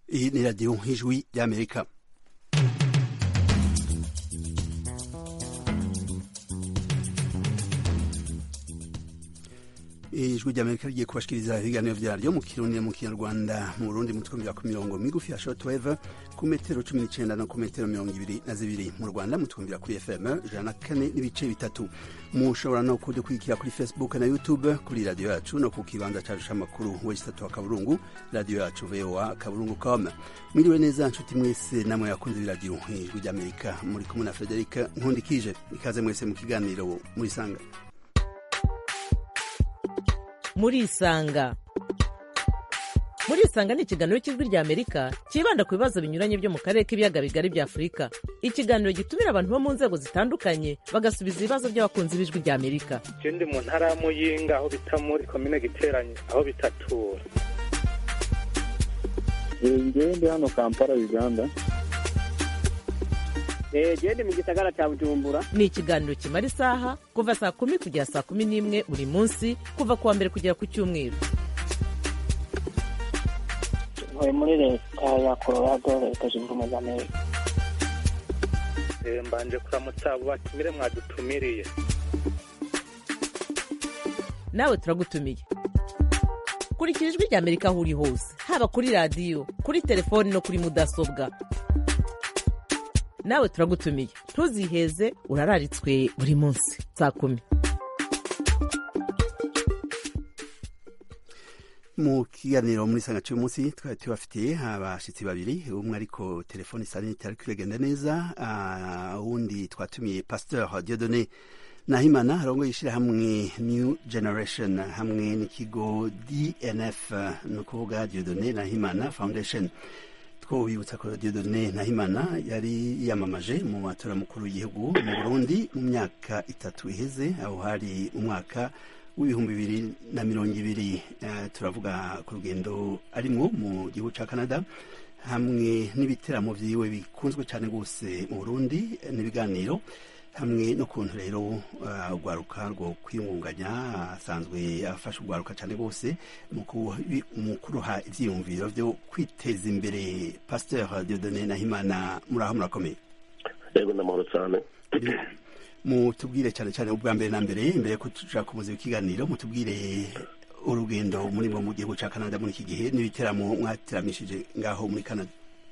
iyi ni radiyo nk'ijwi ry'amerika ijwi ry'amerika rigiye kubashikiriza ibiganiro vyaryo mu kirundi mu kinyarwanda mu burundi mutwumvira ku mirongo migufi ya shortwave ku metero cumi n'icenda no ku metero mirongo ibiri na zibiri mu rwanda mutwumvira kuri fm ijana na kane n'ibice bitatu mushobora no kudukurikira kuri facebook na youtube kuri radiyo yacu no ku kibanza cacu c'amakuru wesitatu wa kaburungu radiyo yacu voa kaburungu com mwiriwe neza nshuti mwese namwe yakunze iradiyo ijwi ry'amerika muri kumwe na frederic nkundikije ikaze mwese mu kiganiro murisanga murisanga murisanga ni ikiganiro cy'ijwi rya amerika cyibanda ku bibazo binyuranye byo mu karere k'ibiyaga bigari bya afurika ikiganiro gitumira abantu bo mu nzego zitandukanye bagasubiza ibibazo by'abakunzi b'ijwi rya amerika je ndi mu ntara ya muyinga aho bita muri komine giteranye aho bitatura ngewe ndi hano kampala uganda gende mu gisagara cya bujumbura ni ikiganiro kimara isaha kuva saa kumi kugera saa kumi n'imwe buri munsi kuva ku wa mbere kugera ku cyumweru ntuye muri leta ya colorado leta zunze ubumwe za amerika Eh, mbanje kuramutsa abo batumire mwadutumiriye nawe turagutumiye kurikira ijwi rya amerika aho uri hose haba kuri radiyo kuri telefoni no kuri mudasobwa nawe turagutumiye ntuziheze urararitswe buri munsi saa kumi mu kiganiro muri sanga cy'uyu munsi twari tubafitiye abashitsi babiri umwe ariko telefone isa n'itari kwigenda neza ah, uwundi twatumiye pasteur diodone nahimana arongoye ishyirahamwe new generation hamwe n'ikigo dnf ni ukuvuga diodone nahimana foundation twobibutsa ko diodone nahimana yari yiyamamaje mu matora mukuru w'igihugu mu burundi mu myaka itatu iheze aho hari umwaka w'ibihumbi bibiri na mirongo ibiri Eh, turavuga ku rugendo arimwo mu gihugu ca canada hamwe n'ibiteramo vyiwe bikunzwe cane rwose mu burundi eh, n'ibiganiro hamwe n'ukuntu rero uh, urwaruka rwo kwiyungunganya asanzwe afasha urwaruka cane rwose mu ku- mu kuruha ivyiyumviro vyo kwiteza imbere pasteur diodone nahimana muraho murakomeye yego n'amahoro cyane mutubwire cyane cyane ubwa mbere na mbere mbere yo kuja kumuza ikiganiro mutubwire urugendo murimo mu gihugu ca canada muri iki gihe n'ibiteramo mwateramishije ngaho muri canada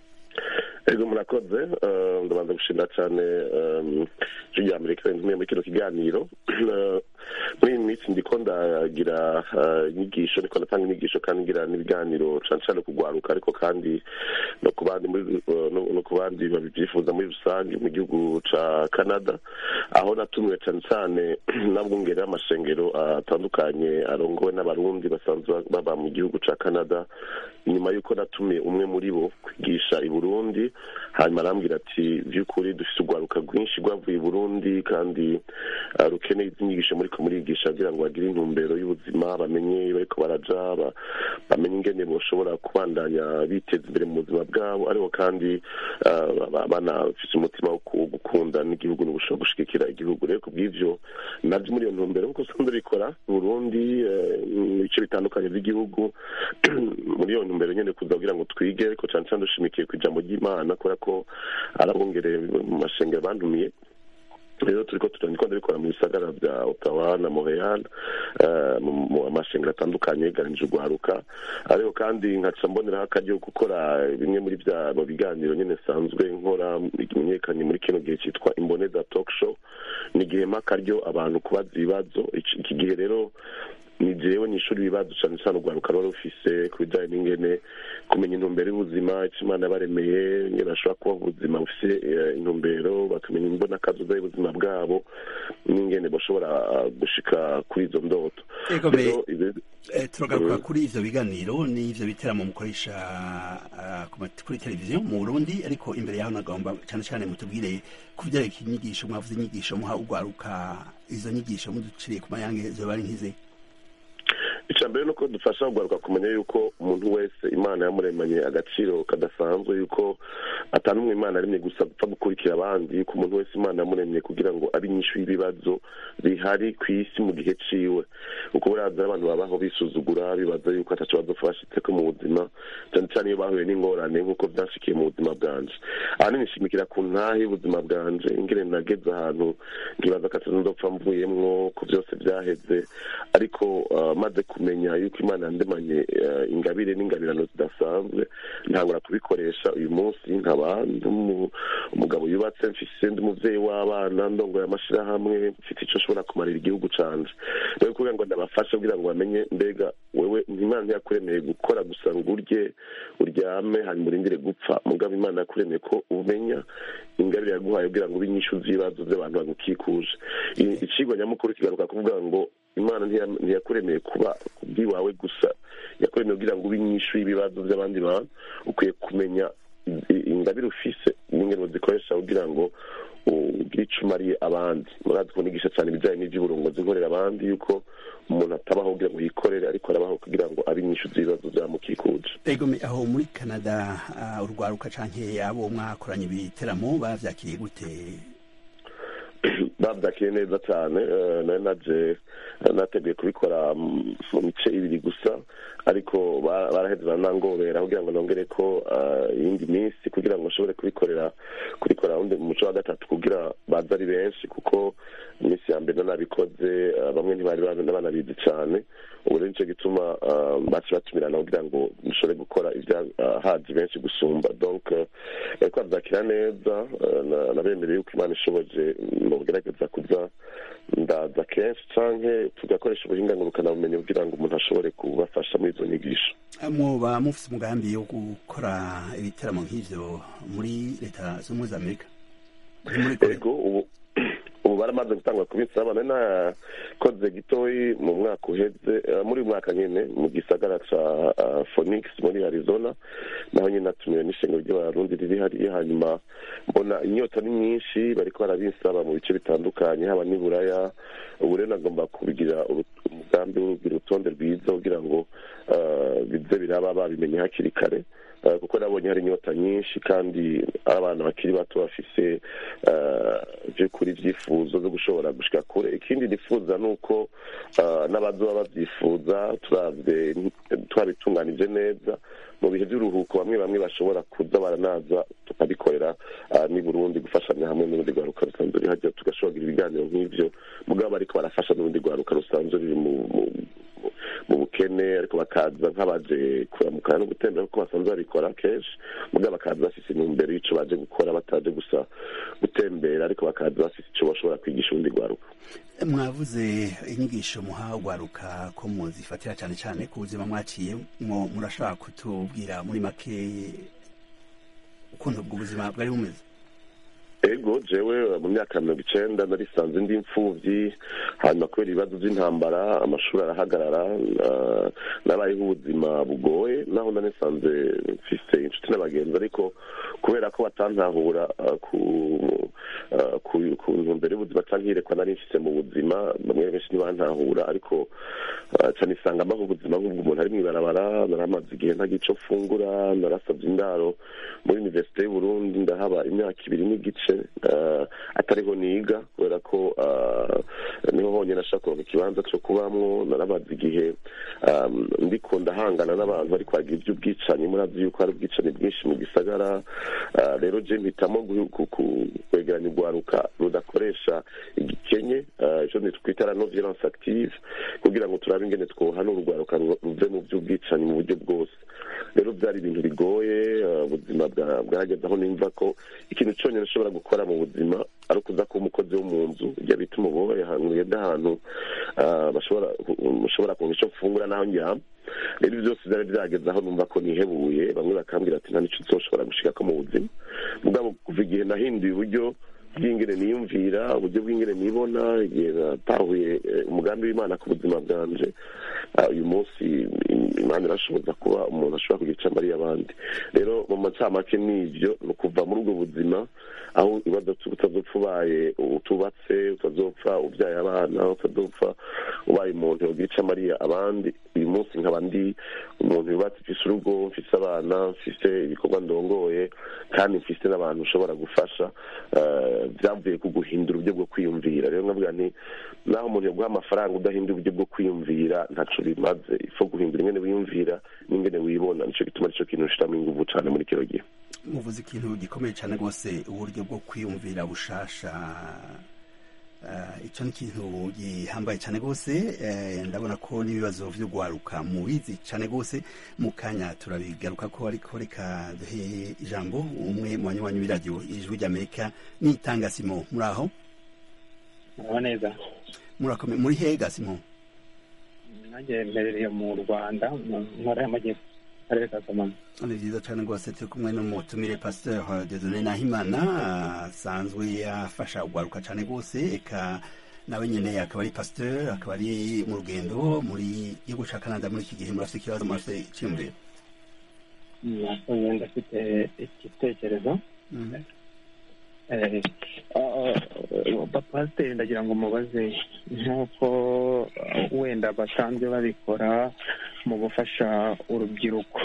yego murakoze eh, ndabanza gushimira cyane eh, ijwi rya amerika rintumiye muri kino kiganiro Eh, muri iyi minsi ndiko ndagira eh, inyigisho ndiko ndatanga inyigisho kandi ngira n'ibiganiro cane cane kugwaruka ariko kandi no ku bandi muri eh, no- no ku bandi babivyifuza muri rusange mu gihugu ca canada aho natumiwe cane cane n'abwungere b'amashengero atandukanye arongowe n'abarundi basanzwe baba mu gihugu ca canada inyuma y'uko natumiye umwe muri bo kwigisha i burundi hanyuma arambwira ati by'ukuri dufite urwaruka rwinshi rwavuye i burundi kandi uh, rukeneye izi nyigisho muriko murigisha kugira ngo bagire intumbero y'ubuzima bamenye bariko baraja ba- bamenye ingene boshobora kubandanya biteza imbere mu buzima bwabo ariko kandi uh, ba- banafise umutima wo ku- gukunda n'igihugu no gushobora gushigikira igihugu rero kubw'ivyo navyo muri iyo ntumbero nkuko usanzwe bikora burundi eh, mu bice bitandukanye by'igihugu muri iyo ntumbero nyene kuza kugira ngo twige ariko cane cane dushimikiye ku ijambo ry'imana kubera ko arabongereye mu mashengero bandumiye rero turiko turandiko ndabikora mu bisagara vya ottawa na montreal eh, mu mu amashengero atandukanye yeganije urwaruka ariko kandi nkaca mboneraho akaryo ko gukora bimwe muri bya mu biganiro nyene sanzwe nkora bimenyekanye muri kino gihe cyitwa imboneza talk show ni igihe mpa akaryo abantu kubaza ibibazo Iki- iki gihe rero ni jewe nishura ibibazo cane cane urwaruka ruba rufise ku bijanye n'ingene kumenya intumbero y'ubuzima ico imana yabaremeye ingene bashobora kubaho ubuzima bufise eh, intumbero bakamenya imbonakazoza y'ubuzima bwabo n'ingene bashobora ah, gushika kuri izo ndoto Ego Rero, me- ibi- Eh, turagaruka Mm. kuri ivyo biganiro n'ivyo biteramo mukoresha ah, ku ma- kuri televiziyo mu burundi ariko imbere yaho nagomba cane cane mutubwire ku vyerekeye inyigisho mwavuze inyigisho muha urwaruka izo nyigisho muduciriye ku mayange zoba ari nkize icya mbere ni uko dufasha kugaruka kumenya yuko umuntu wese imana yamuremanye agaciro kadasanzwe yuko atanumwe imana aremye gusa gupfa gukurikira abandi yuko umuntu wese imana yamuremye kugira ngo abe inyishu y'ibibazo bihari ku isi mu gihe ciwe kuko buriya abantu babaho bisuzugura bibaza yuko ataco bazopfa bashitseko mu buzima cyane cyane iyo bahuye n'ingorane nk'uko vyashikiye mu buzima bwanje ahanini nshimikira ku ntahe y'ubuzima bwanje ingene nageze ahantu nkibaza ko atazondopfa mvuyemwo ko vyose vyaheze ariko uh, maze kumenya yuko imana yandemanye uh, ingabire n'ingabirano zidasanzwe ntangura kubikoresha uyu munsi nkaba ndi umu- umugabo yubatse mfise ndi umuvyeyi w'abana ndongoye amashirahamwe mfite ico nshobora kumarira igihugu canje rero kugira ngo ndabafashe kugira ngo bamenye mbega wewe imana ntiyakuremeye gukora gusa ngo urye uryame hanyuma urindire gupfa mugabo imana yakuremeye ko umenya ingabire yaguhaye kugira ngo ube inyishu z'ibibazo by'abantu bagukikuje I- icigwa nyamukuru kigaruka kuvuga ngo imana ntiya- ntiyakuremeye kuba kubw'iwawe gusa yakuremeye kugira ngo ube inyishu y'ibibazo by'abandi bantu ukwiye kumenya i- i- ingabire ufise n'ingene uzikoresha kugira ngo ugire ico umariye abandi murazi ko nigisha cyane ibijyanye n'ivy'uburongozi nkorera abandi yuko umuntu atabaho kugira ngo yikorere ariko arabaho kugira ngo abe inyishu z'ibibazo byamukikuje ego me- aho muri canada ah, urwaruka canke abo mwakoranye ibiteramo bavyakiriye gute babyakiye neza cyane eh, nari naje nateguye kubikora mm, mu mice ibiri gusa ariko ba- baraheze baranangobera kugira ngo nongere ko ah, iyindi minsi kugira ngo nshobore kubikorera kubikora undi mu muco wa gatatu kugira baze ari benshi kuko iminsi ya mbere nabikoze ah, bamwe ntibari bana- banabizi cyane ubu rero nicyo gituma ah, baci batumirana kugira ngo dushobore gukora ibyahazi benshi gusumba donc eh, bariko bavyakira neza eh, na- nabemereye yuko imana ishoboje mugerageza kuza ndaza kenshi canke tugakoresha ubuhinga ngurukanabumenyi kugira ngo umuntu ashobore kubafasha muri izo nyigisho mwoba mufise umugambi wo gukora ibiteramo nk'ivyo muri leta z'ubumwe za amerika Ni muri Korea? ego ubu ubu baramaze gutangwa kubitsa abana nakoze gitoyi mu mwaka uheze eh, muri uyu mwaka nyene mu gisagara ca ah, phoenix muri arizona naho nyene natumiwe n'ishengero ry'abarundi riri hariya hanyuma mbona inyota ni nyinshi bariko barabinsaba mu bice bitandukanye haba n'i buraya ubu rero nagomba kubigira uru- umugambi wo kugira urutonde rwiza kugira ngo ah, bize biraba babimenye hakiri kare Eh, kuko nabonye hari inyota nyinshi kandi abana bakiri bato bafise eh, by'ukuri ibyifuzo byo gushobora gushika kure ikindi nifuza ni uko eh, n'abazoba babyifuza turavye twabitunganije neza mu bihe by'uruhuko bamwe bamwe bashobora kuza baranaza tukabikorera ah, n'i burundi gufashanya hamwe n'urundi rwaruka rusanzwe ruri hajya tugashobora kugira ibiganiro nk'ivyo mugabo ariko barafasha n'urundi rwaruka rusanzwe ruri mu mu- mu- mu bukene ariko bakaza nk'abaje kuramukana no gutembera kuko basanzwe babikora kenshi mugabo bakaza bafise intumbero y'ico baje gukora bataje gusa gutembera ariko bakaza bafise ico bashobora kwigisha urundi rwaruka mwavuze inyigisho muha urwaruka ko muzifatira cyane cyane ku buzima mwaciye mwo murashobora kutubwira muri make ukuntu ubwo buzima bwari bumeze ego jewe mu myaka mirongo icenda narisanze ndi imfuvyi hanyuma kubera ibibazo vy'intambara amashuri arahagarara ah, nabayeho ubuzima bugoye naho nanisanze mfise inshuti n'abagenzi ariko kubera ko batantahura ah, ku ah, ku- ku ntumbero y'ubuzima canke iyerekwa nari mfise mu buzima bamwe benshi ntibantahura ariko ah, ca nisanga mbaho ubuzima nk'ubwo umuntu ari mw'ibarabara naramaze igihe ntagira ico mfungura narasavye indaro muri universite y'uburundi ndahaba imyaka ibiri n'igice eh, atariho niga kubera ko eh, niho honyine ashaka kuronka ikibanza co kubamwo naramaze igihe um, ndiko ndahangana n'abantu bariko bagira ivy'ubwicanyi murazi yuko hari ubwicanyi bwinshi mu gisagara eh, rero je mpitamo gu- ku- ku- kwegeranya urwaruka rudakoresha igikenye eh, ico twita la non violence active kugira ngo turabe ingene twohanura urwaruka ru- ruve mu vy'ubwicanyi mu buryo bwose rero byari ibintu bigoye eh, ubuzima bwa- bwageze aho nimva ko ikintu cyonyine ushobora gukora mu buzima ari ukuza kuba umukozi wo mu nzu ibyo bita umubohe ahantu ugenda ahantu ah, bashobora ushobora kunga icyo mfungura n'aho ndyama rero ibyo byose byari byageze aho numva ko nihebuye bamwe bakambwira ati nta n'icyo uzoshobora gushikako mu buzima mugabo kuva igihe nahinduye uburyo bw'ingene niyumvira uburyo bw'ingene nibona igihe natahuye eh, umugambi w'imana ku buzima bwanje uyu munsi imana irashoboza kuba umuntu ashobora kugira icyo amariye abandi rero mu macamake n'ibyo ni ukuva muri ubwo buzima aho utazopfa ubaye utubatse utazopfa ubyaye abana utazopfa ubaye umuntu yogira icyo amariye abandi uyu munsi nkaba ndi umuntu yubatse mfise urugo mfise abana mfise ibikorwa ndongoye kandi mfise n'abantu ushobora gufasha byavuye ku guhindura uburyo bwo kwiyumvira rero nkavuga nti naho umuntu yaguha amafaranga udahindura uburyo bwo kwiyumvira ntaco bimaze ifo guhindura ingene wiyumvira n'ingene wibona nico gituma arico kintu ushiramo inguvu cane muri kino gihe muvuze ikintu gikomeye cyane rwose uburyo bwo kwiyumvira bushasha icyo ni ikintu gihambaye cyane rwose ndabona ko n'ibibazo byo guharuka mubizi cyane rwose mu kanya turabigaruka ko ariko reka duhe ijambo umwe mu banywanyi b'iradiyo ijwi ry'amerika nitanga simo muri aho muraho neza murakomeye muri hega simo nanjye mberereye mu rwanda mu ntara y'amajyepfo akarere ka kamonyi ni byiza cyane rwose turi kumwe n'umutumire pasteur dedone nahimana asanzwe afasha ugaruka cyane rwose eka nawe nyine akaba ari pasteur akaba ari mu rugendo muri gihugu cya canada muri iki gihe murafite ikibazo murafite icyumviro nakoze ndafite igitekerezo pasiteri ndagira ngo mubaze nk'uko wenda basanzwe babikora mu gufasha urubyiruko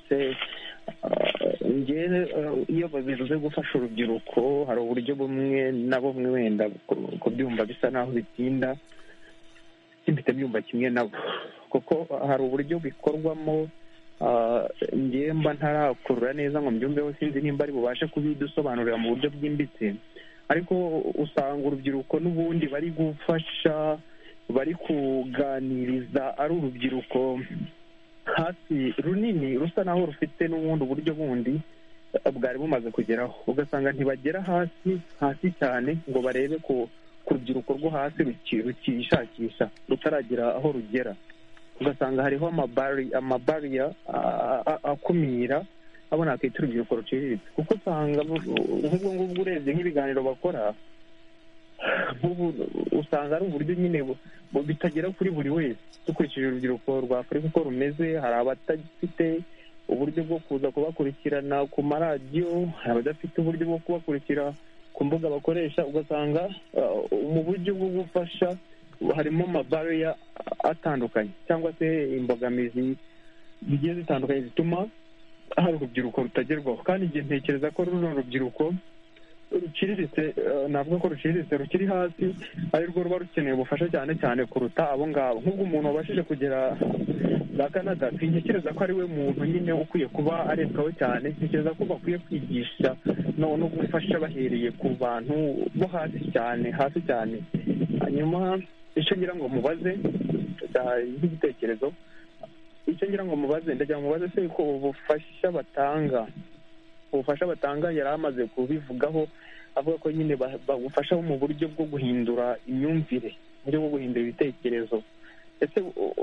iyo babivuze gufasha urubyiruko hari uburyo bumwe na bumwe wenda kubyumva bisa naho bitinda mpita byumva kimwe nabo kuko hari uburyo bikorwamo mba ntarakurura neza ngo mbyumveho sinzi nimba ari bubashe kubidusobanurira mu buryo bwimbitse ariko usanga urubyiruko n'ubundi bari gufasha bari kuganiriza ari urubyiruko hasi runini rusa naho rufite n'ubundi buryo bundi bwari bumaze kugeraho ugasanga ntibagera hasi hasi cyane ngo barebe ku rubyiruko rwo hasi rukishakisha rutaragera aho rugera ugasanga hariho amabariya akumira abo nakwita urubyiruko ruciriritse kuko usanga nk'ubwo ngubwo urebye nk'ibiganiro bakora usanga ari uburyo nyine bitagera kuri buri wese dukurikije urubyiruko rwa afurika uko rumeze hari abatafite uburyo bwo kuza kubakurikirana ku maradiyo hari abadafite uburyo bwo kubakurikira ku mbuga bakoresha ugasanga mu buryo bwo gufasha harimo amabariya atandukanye cyangwa se imbogamizi zigiye zitandukanye zituma hari urubyiruko rutagerwaho kandi igihe ntekereza ko runo rubyiruko ruciriritse navuga ko ruciriritse rukiri hasi ari rwo ruba rukeneye ubufasha cyane cyane kuruta abo ngabo nk'ubwo umuntu wabashije kugera za canada sintekereza ko ari we muntu nyine ukwiye kuba arebwaho cyane ntekereza ko bakwiye kwigisha no gufasha bahereye ku bantu bo hasi cyane hasi cyane hanyuma icyo ngira ngo mubaze nk'igitekerezo icyo ngira ngo mubaze ndagira ngo mubaze se ko ubufasha batanga ubufasha batanga yari amaze kubivugaho avuga ko nyine bagufasha mu buryo bwo guhindura imyumvire uburyo bwo guhindura ibitekerezo ese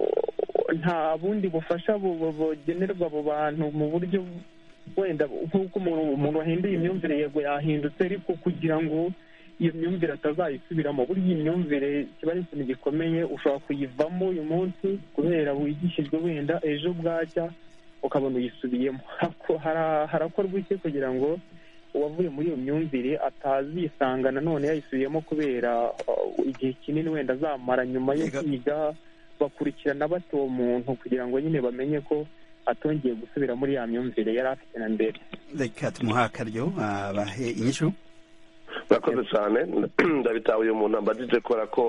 nta bundi bufasha bugenerwa abo bantu mu buryo wenda nk'uko umuntu wahinduye imyumvire yego yahindutse ariko kugira ngo iyo myumvire atazayisubiramo burya iyi myumvire kiba ari ikintu gikomeye ushobora kuyivamo uyu munsi kubera wigishijwe wenda ejo bwacya ukabona uyisubiyemo harakorwa iki kugira ngo uwavuye muri iyo myumvire atazisanga nanone yayisubiyemo kubera igihe kinini wenda azamara nyuma yo kwiga bakurikirana bato uwo muntu kugira ngo nyine bamenye ko atongeye gusubira muri ya myumvire yari afite na mbere reka tumuhe akaryo bahe inyishu murakoze cyane ndabitabuye umuntu ambajije kubera ko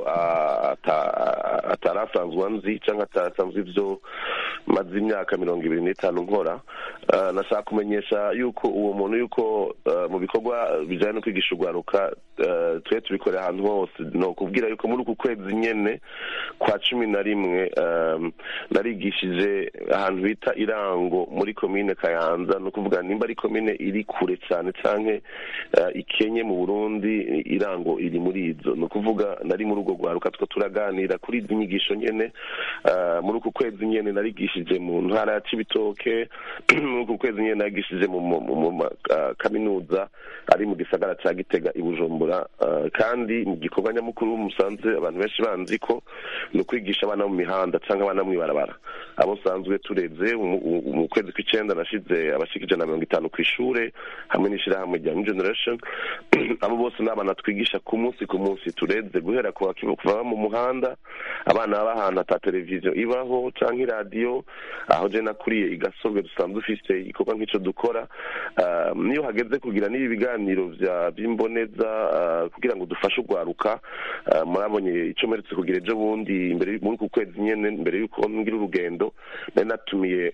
atari asanzwe anzi cyangwa atarasanzwe ibyo maze imyaka mirongo ibiri n'itanu nkora nashaka kumenyesha yuko uwo muntu yuko mu bikorwa bijyanye no kwigisha urwaruka twe tubikorera ahantu hose ni ukubwira yuko muri uku kwezi nyine kwa cumi na rimwe narigishije ahantu bita irango muri komine kayanza ni ukuvuga nimba ari komine iri kure cyane cyangwa ikenye mu burundi irango iri muri izo ni ukuvuga nari muri urwo rwaruka two turaganira kuri izi nyigisho nyine muri uku kwezi nyine narigishije mu ntara ya cibitoke muri uku kwezi nyine narigishije mu kaminuza ari mu gisagara cya gitega i bujumbura bujumbura eh, kandi mu gikorwa nyamukuru musanze abantu benshi banzi ko ni ukwigisha abana mu mihanda cyangwa abana mu ibarabara abo nsanzwe tureze mu- mu mu kwezi kw'icyenda nashize abashika ijana na mirongo itanu ku ishure hamwe n'ishyirahamwe rya new generation abo bose ni abana twigisha ku munsi ku munsi tureze guhera ku bakiva kuva mu muhanda abana baba ahantu ata televiziyo ibaho cyangwa iradiyo aho je nakuriye igasobwe dusanzwe dufise igikorwa nk'ico dukora Ah, niyo hageze kugira n'ibi biganiro vya by'imboneza ah, kugira ngo dufashe urwaruka ah, murabonye ico mperutse kugira ejo bundi imbere muri ku kwezi nyene mbere yuko ngira urugendo nari natumiye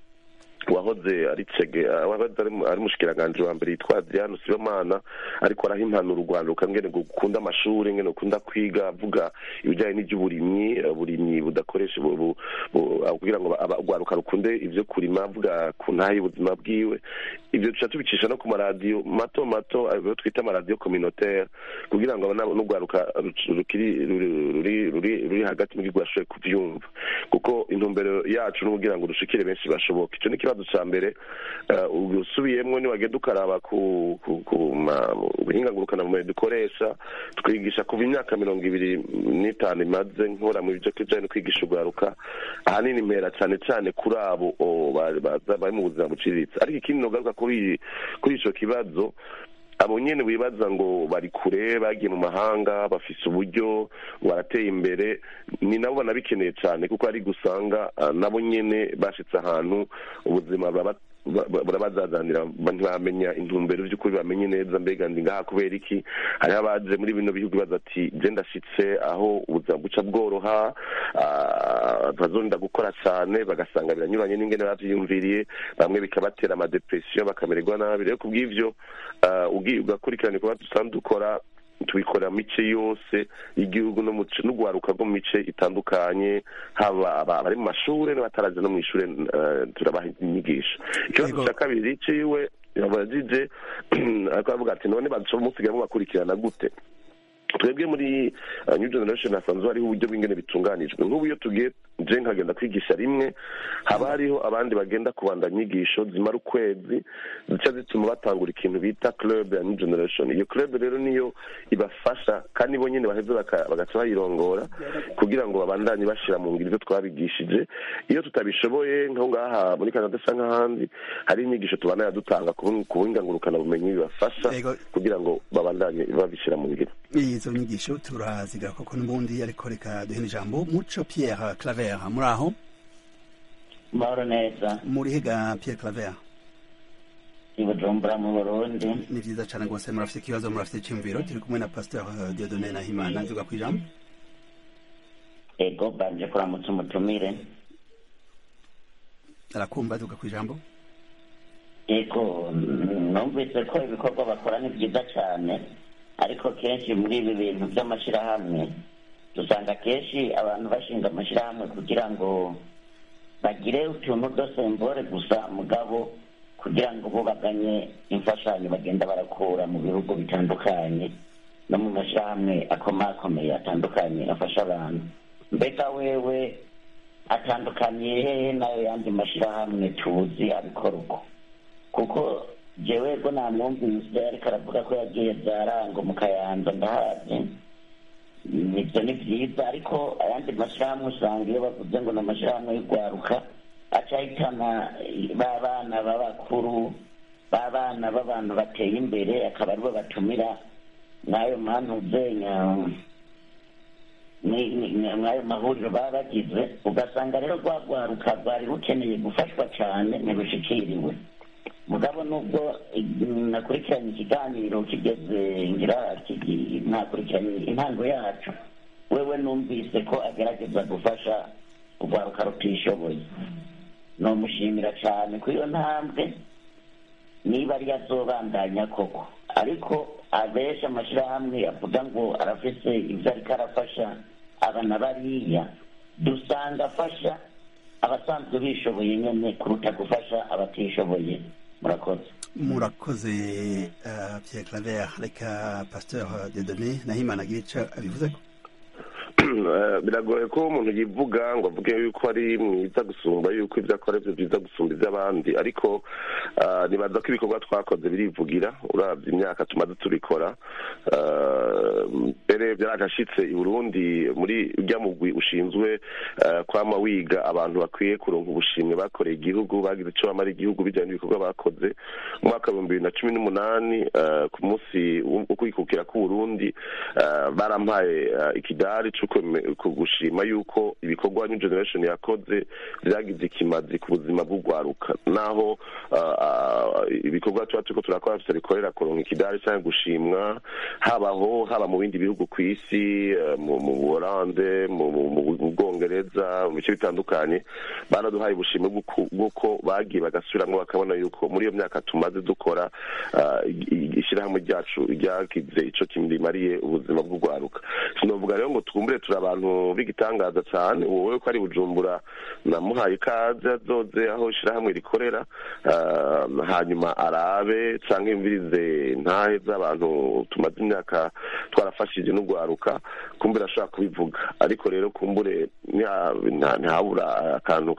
wahoze ari cege wahoze ari ari mushikiranganje wa mbere yitwa Adriano Sibomana ariko araha impanuro urwaruka ngene ngo gukunda amashuri ngene ukunda kwiga avuga ibijyanye n'iby'uburimyi eh, uburimyi budakoresha bu- bu- bu- ah, kugira ngo aba- urwaruka rukunde ivyo kurima avuga ku ntahe y'ubuzima bwiwe ivyo duca tubicisha no ku maradiyo mato mato ayo twita amaradiyo communautaire kugira ngo abana- n'urwaruka rukiri ruri- ruri ruri ruri hagati mu gihugu bashobore kuvyumva kuko intumbero yacu ni ukugira ngo dushikire benshi bashoboka ico ni ikibazo ca mbere eh, usubiyemwo niwagenda ukaraba ku ku ku ma- mu buhinga ngurukanabumenyi dukoresha twigisha kuva imyaka mirongo ibiri n'itanu imaze nkora mu byo kijanye no kwigisha urwaruka ahanini mpera cane cane kuri abo o, ba- baza bari mu buzima buciriritse ariko ikindi nogaruka kuri kuri ico kibazo abo nyene wibaza ngo bari kure bagiye mu mahanga bafise uburyo ngo barateye imbere ni nabo banabikeneye cyane kuko ari gusanga ah, nabo nyene bashitse ahantu ubuzima buraba- ba- ba- burabazazanira ba- ntibamenya intumbero by'ukuri bamenye neza mbega ndi ngaha kubera iki hariho abaje muri bino bihugu baza ati je ndashitse aho ubuzima buca bworoha ah, bazonda gukora cyane bagasanga biranyuranye n'ingene bavyiyumviriye bamwe bikabatera amadepresiyo bakamererwa nabi rero kubw'ivyo ah, ugiye ugakurikirana ibikorwa dusanzwe dukora tubikorera mu mice yose y'igihugu no mu ce- n'urwaruka rwo mu mice itandukanye haba aba- abari mu mashure n'abataraje no mu ishure eh, turabaha inyigisho ikibazo Yego. cya kabiri ciwe yabajije ariko aravuga ati none bamusigaye bakurikirana gute twebwe muri uh, new generation hasanzwe hariho uburyo bw'ingene bitunganijwe nk'ubu iyo tugiye je nkagenda kwigisha rimwe haba hariho abandi bagenda kubandanya inyigisho zimara ukwezi zica zituma batangura ikintu bita club ya new generation iyo club rero niyo ibafasha kandi bo nyene baheze baka- bagaca bayirongora kugira ngo babandanye bashira mu ngiro ivyo twabigishije iyo tutabishoboye nkaho ngaha muri canada canke ahandi hari inyigisho tubandanya dutanga ku bu- ku buhinga ngurukanabumenyi bibafasha Yego. kugira ngo babandanye babishira mu ngiro izo nyigisho turazigira koko n'ubundi ariko reka duhe ijambo muco pierre claver muri aho mahoro neza muri hega pierre claver i bujumbura mu burundi ni vyiza cane rwose murafite ikibazo murafite iciyumviro turi kumwe na pasteur eh, diodone nahimana nzuga kwijambo ego banje kuramutsa umutumire arakumva nzuga kwijambo ego mm, numvise ko ibikorwa bakora ni byiza cyane ariko kenshi muri ibi bintu by'amashyirahamwe dusanga kenshi abantu bashinga amashyirahamwe kugira ngo bagire utuntu dosembore gusa mugabo kugira ngo bubaganye imfashanyo bagenda barakura mu bihugu bitandukanye no mu mashyirahamwe akomakomeye atandukanye afasha abantu mbega wewe atandukaniye hehe n'ayo yandi mashyirahamwe tuzi abikora uko kuko jewe bwo namwumvise ariko aravuga ko yagiye byarango mu kayanza ndahazi nibyo ni byiza ariko ayandi mashyirahamwe usanga iyo bavuze ngo ni amashyirahamwe y'urwaruka aca ahitana ba bana b'abakuru ba bana b'abantu bateye imbere akaba aribo batumira n'ayo mantuzenya mw'ayo mahuriro baba bagize ugasanga rero rwa rwaruka rwari rukeneye gufashwa cyane ntirushikiriwe mugabo nubwo nakurikiranye ikiganiro kigeze ngira kigi- nakurikiranye intango yacu wewe numvise ko agerageza gufasha urwaruka rutishoboye nomushimira cyane kuri iyo ntambwe niba ari azobandanya koko ariko abenshi amashyirahamwe avuga ngo arafise ibyo ariko arafasha aba na bariya dusanga afasha abasanzwe bishoboye nyine kuruta gufasha abatishoboye murakoze murakoze uh, pierre claver reka pasteur diodone nahimana agira ico abivuze biragoye ko umuntu yivuga ngo avuge yuko ari mwiza gusumba yuko ibyo akora byo byiza gusumba iby'abandi ariko nibaza ko ibikorwa twakoze birivugira urabye imyaka tumaze tubikora mbere byaragashitse i burundi muri ujya mugwi ushinzwe kwama wiga abantu bakwiye kuronka ubushimwe bakoreye igihugu bagize icyo bamara igihugu bijyanye n'ibikorwa bakoze mu mwaka w'ibihumbi bibiri na cumi n'umunani ku munsi wo kwikukira k'uburundi barampaye ikidari cyo gushima yuko ibikorwa new generation yakoze byagize ikimazi ku buzima bw'urwaruka naho ibikorwa tuba turiko turakora bisa bikorera kuronka ikidari cyangwa gushimwa habaho haba mu bindi bihugu ku isi mu buholande mu bwongereza mu bice bitandukanye baraduhaye ubushimwe bw'uko bagiye bagasubiramwo bakabona yuko muri iyo myaka tumaze dukora ishyirahamwe ryacu ryagize ico kimariye ubuzima bw'urwaruka sinovuga rero ngo twumbure turi abantu b'igitangaza cyane wowe ko ari bujumbura namuhaye ikaze azoze aho ishyirahamwe rikorera hanyuma arabe cyangwa yumvirize ntahe z'abantu tumaze imyaka twarafashije n'urwaruka kumbure ashobora kubivuga ariko rero kumbure ntihabura akantu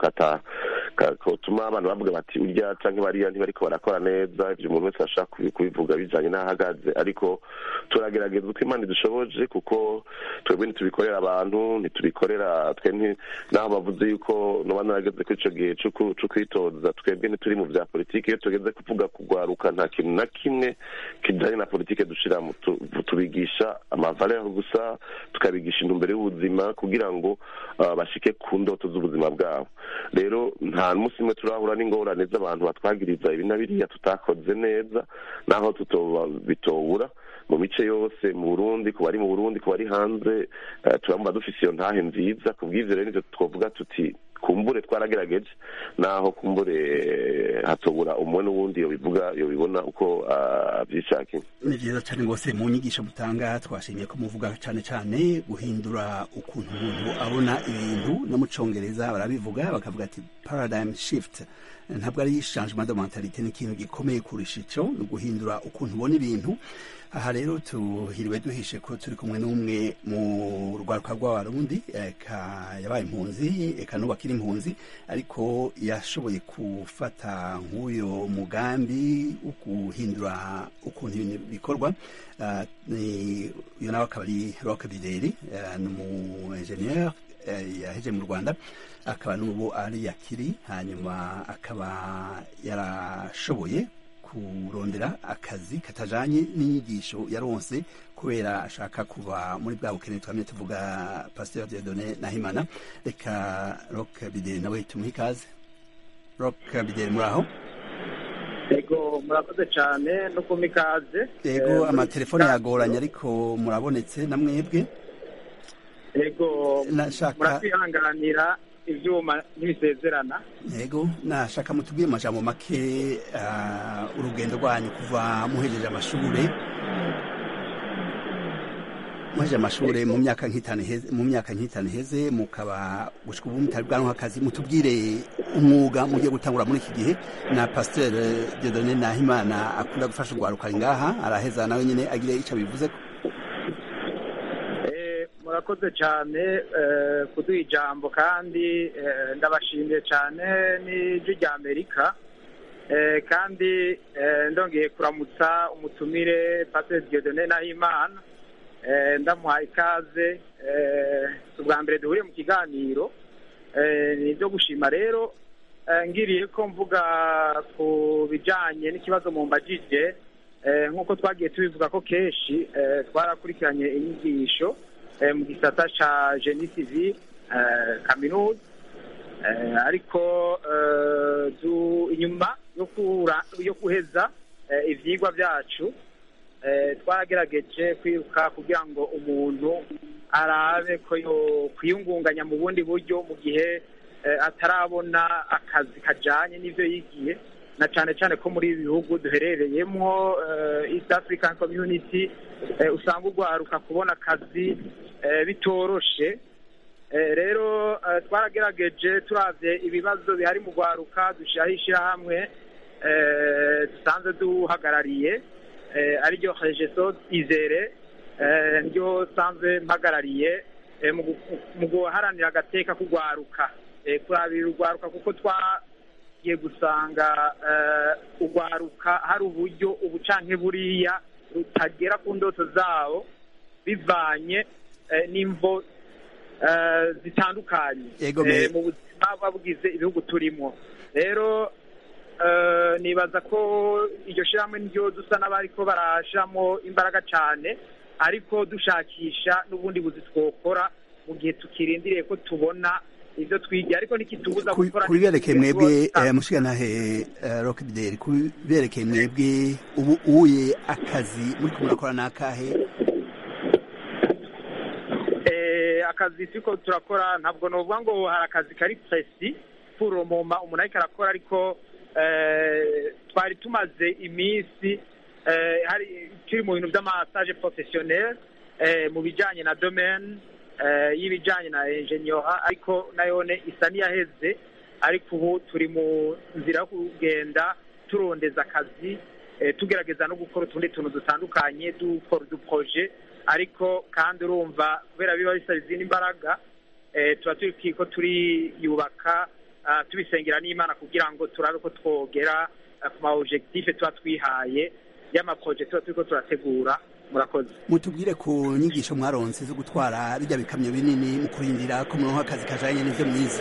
katuma abantu bavuga bati urya cyangwa bariya ntibariko barakora neza ibyo umuntu wese ashaka kubivuga bijanye n'aho ahagaze ariko turagerageza uko imana idushoboje kuko twebwe ntitubikorera abantu ntitubikorera twe naho bavuze yuko noba narageze kuri ico gihe co kwitoza twebwe ntituri mu vya politike iyo tugeze kuvuga kugwaruka nta kintu na kimwe kijanye na politike dushiramo tubigisha amavaleur gusa tukabigisha intumbero y'ubuzima kugira ngo bashike ku ndoto z'ubuzima bwabo rero nta munsi umwe turahura n'ingorane z'abantu batwagiriza ibi na biriya tutakoze neza naho bitobura mu mice yose mu burundi ku bari mu burundi ku bari hanze turamba dufise iyo ntahe nziza ku bw'ivyo rero nivyo twovuga tuti kumbure twaragerageje naho kumbure hatobura umwe n'uwundi yobivuga yobibona uko avyishakiye ni vyiza cane rwose mu nyigisho mutanga twashimiye ko muvuga cane cane guhindura ukuntu umuntu abona ibintu no mu congereza barabivuga bakavuga ati paradigm shift ntabwo ari changement de mentalité ni ikintu gikomeye kurusha ico ni uguhindura ukuntu ubona ibintu aha rero tuhiriwe duhishe ko turi kumwe n'umwe mu rwaruka rw'abarundi eka yabaye impunzi eka n'ubu akiri impunzi ariko yashoboye gufata nk'uyo mugambi wo guhindura ukuntu ibintu bikorwa uyu nawe akaba ari roke bideri ni umu enjeniyeri yaheje mu rwanda akaba n'ubu ari yakiri hanyuma akaba yarashoboye kurondera akazi katajanye n'inyigisho yaronse kubera ashaka kuva muri bwa bukene twamye tuvuga pasteur Dieudonné Nahimana reka Rock Bideri nawe tumuhe ikaze Rock Bideri muraho Ego murakoze cyane no kumpa ikaze Ego amatelefone yagoranye ariko murabonetse na mwebwe Ego nashaka muratwihanganira ivyuma ntibisezerana yego nashaka mutubwire amajambo make uh, urugendo rwanyu kuva muhejeje amashure muhejeje amashure mu myaka nk'itanu heze mu myaka nk'itanu heze mukaba gushika ubu mutari bwanwa akazi mutubwire umwuga mugiye gutangura muri iki gihe na pasteur Dieudonné Nahimana akunda gufasha urwaruka ngaha araheza nawe nyene agire ico bivuze ko murakoze cyane kuduha ijambo kandi ndabashimiye cyane n'ijwi rya amerika kandi ndongeye kuramutsa umutumire pasiteri Dieudonné Nahimana ndamuhaye ikaze ubwa mbere duhuriye mu kiganiro ni ibyo gushima rero ngiriye ko mvuga ku bijyanye n'ikibazo mu mbagije nk'uko twagiye tubivuga ko kenshi twarakurikiranye inyigisho mu gisata ca geni civil kaminuza ariko inyuma yo guheza ivyigwa vyacu twagerageje kwiruka kugira ngo umuntu arabe ko kwiyungunganya mu bundi buryo mu gihe atarabona akazi kajanye n'ivyo yigiye na cane cane ko muri ibi bihugu duherereyemwo east african community usanga urwaruka kubona akazi bitoroshe rero twaragerageje turavye ibibazo bihari mu rwaruka dushyiraho ishyirahamwe dusanzwe duhagarariye ariryo regeso izere niryo sanzwe mpagarariye eh, mu gu- mu guharanira agateka k'urwaruka eh, kurabira urwaruka kuko twagiye gusanga eh, urwaruka hari uburyo ubu canke buriya rutagera ku ndoto zabo bivanye eh, n'imvo eh, zitandukanye Yego, me- eh, mu buzima buba bugize ibihugu turimo rero eh, nibaza ko iryo shyirahamwe niryo dusa n'abariko barashiramo imbaraga cyane ariko dushakisha n'ubundi buzi twokora mu gihe tukirindiriye ko tubona ibyo twigiye ariko nikitubuza Ku- gukora ku biberekeye mwebwe n'ibindi eh, mushikanahe eh, rockbideri ku biberekeye mwebwe ubu uye akazi muri murakora n'akahe Eh, akazi turiko turakora ntabwo novuga ngo hari akazi kari presi puromoma umuntu ariko arakora ariko eh, twari tumaze iminsi eh, hari turi mu bintu by'amasaje professionnel eh, mu bijanye na domaine eh, y'ibijanye na ingenieur ariko nayone isa n'iyaheze ariko ubu turi mu nzira yo kugenda turondeza akazi eh, tugerageza no gukora utundi tuntu dutandukanye dukora uduproje ariko kandi urumva kubera biba bisaba izindi mbaraga eh, tuba turi ko turiyubaka ah, tubisengera n'imana kugira ngo turabe ko twogera ah, ku ma objectif tuba twihaye y'amaproje tuba turiko turategura murakoze mutubwire ku nyigisho mwaronse zo gutwara bijya bikamyo binini mu kurindira ko muronka akazi kajanye n'ivyo mwize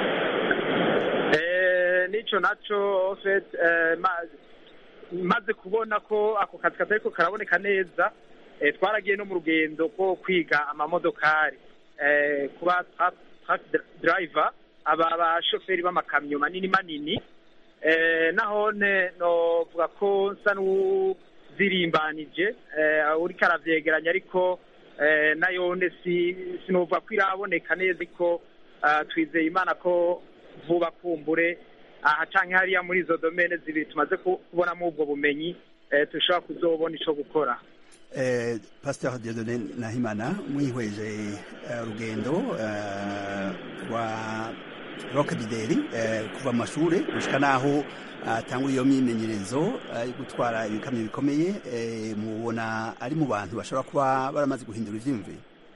Eh, nico naco en fait eh, ma- maze kubona ko ako kazi katariko karaboneka neza eh, twaragiye no mu rugendo rwo kwiga amamodokari eh, kuba truck truck driver aba bashoferi b'amakamyo manini manini eh, nahone novuga ko nsa n'uzirimbanije eh, uriko aravyegeranya ariko eh, nayone si sinovuga ko iraboneka neza ariko ah, twizeye imana ko vuba kumbure aha canke hariya muri izo domene zibiri tumaze ku- kubonamo ubwo bumenyi eh, dushobora kuzobona ico gukora eh, pasteur Dieudonné Nahimana mwihweje eh, urugendo eh, rwa rockbideri eh, kuva mu mashure gushika naho atangura iyo myimenyerezo eh, yo gutwara ibikamyo bikomeye eh, mubona ari mu bantu bashobora kuba baramaze guhindura ivyiyumviro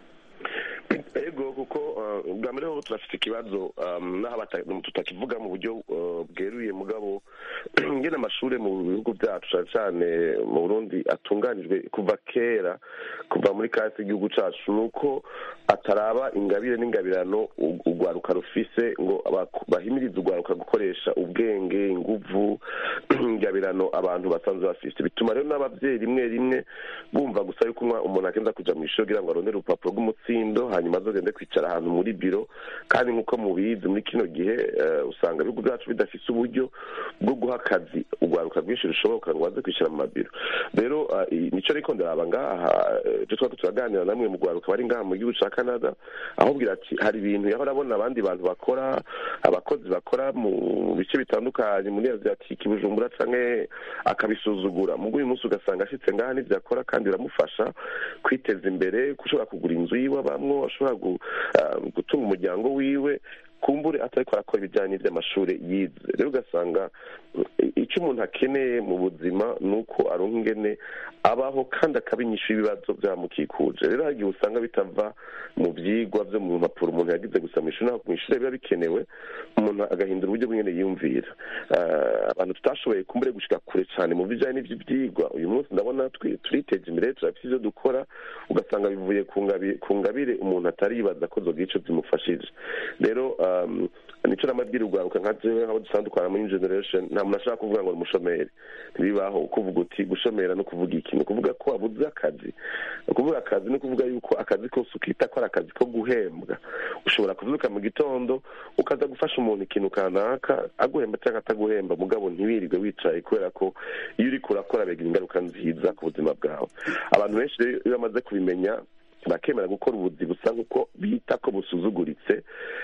ego kuko uh, bwa mbere ho turafite ikibazo um, naho bata- tutakivuga mu buryo uh, bweruye mugabo ngene amashure mu bihugu byacu cane cane mu burundi atunganijwe kuva kera kuva muri kasi y'igihugu cacu nuko ataraba ingabire n'ingabirano u- urwaruka rufise ngo abaku- bahimirize urwaruka gukoresha ubwenge inguvu ingabirano abantu basanzwe bafise bituma rero n'abavyeyi rimwe rimwe bumva gusa yuko umwa- umuntu agenda kuja mu ishuri kugira ngo arondere urupapuro rw'umutsindo hanyuma azogende kwicara ahantu muri biro kandi nk'uko mubizi muri kino gihe eh, usanga ibihugu byacu bidafise uburyo bwo guha akazi urwaruka rwinshi rushoboka ngo baze kwishyira mu mabiro rero ah, i- nico ariko ndaraba ngaha eh, ibyo twari turaganira namwe mu rwaruka bari ngaha mu gihugu ca canada ahubwira ati hari ibintu yahora abona abandi bantu bakora abakozi bakora mu bice bitandukanye muri aziatike bujumbura canke akabisuzugura mugo uyu munsi ugasanga ashitse ngaha n'ivyo akora kandi biramufasha kwiteza imbere gushobora kugura inzu yiwe abamwo ashobora gu- ah, gutunga umuryango wiwe kumbure atariko arakora ibijyanye n'ivy'amashure yize rero ugasanga eh, icyo umuntu akeneye mu buzima ni uko aronka ingene abaho kandi akaba inyishu y'ibibazo byamukikuje rero hari igihe usanga bitava mu vyigwa vyo mu mpapuro umuntu yagize gusa mu ishuri naho mu ishuri biba bikenewe umuntu agahindura uburyo bw'ingene yiyumvira Ah, abantu tutashoboye kumbure gushika kure cyane mu bijyanye n'ivyo vyigwa uyu munsi ndabona twi- turiteje imbere turafite ivyo dukora ugasanga bivuye ku ngabi- ku ngabire umuntu atari yibaza ko zogira ico zimufashije rero um, nico namabwira urwaruka nka jewe nk'abo dusanzwe dukora muri New generation nta muntu ashaka kuvuga ngo ni umushomeri ntibibaho kuvuga uti gushomera no kuvuga iki ni ukuvuga ko wabuze akazi ni ukuvuga akazi ni ukuvuga yuko akazi kose ukita ko ari akazi ko guhembwa ushobora kuvyuka mu gitondo ukaza gufasha umuntu ikintu kanaka aguhemba cyangwa ataguhemba mugabo ntiwirirwe wicaye kubera ko iyo uriko urakora bigira ingaruka nziza ku buzima bwawe abantu benshi rero iyo bamaze kubimenya bakemera gukora ubuzi busa nk'uko bita ko busuzuguritse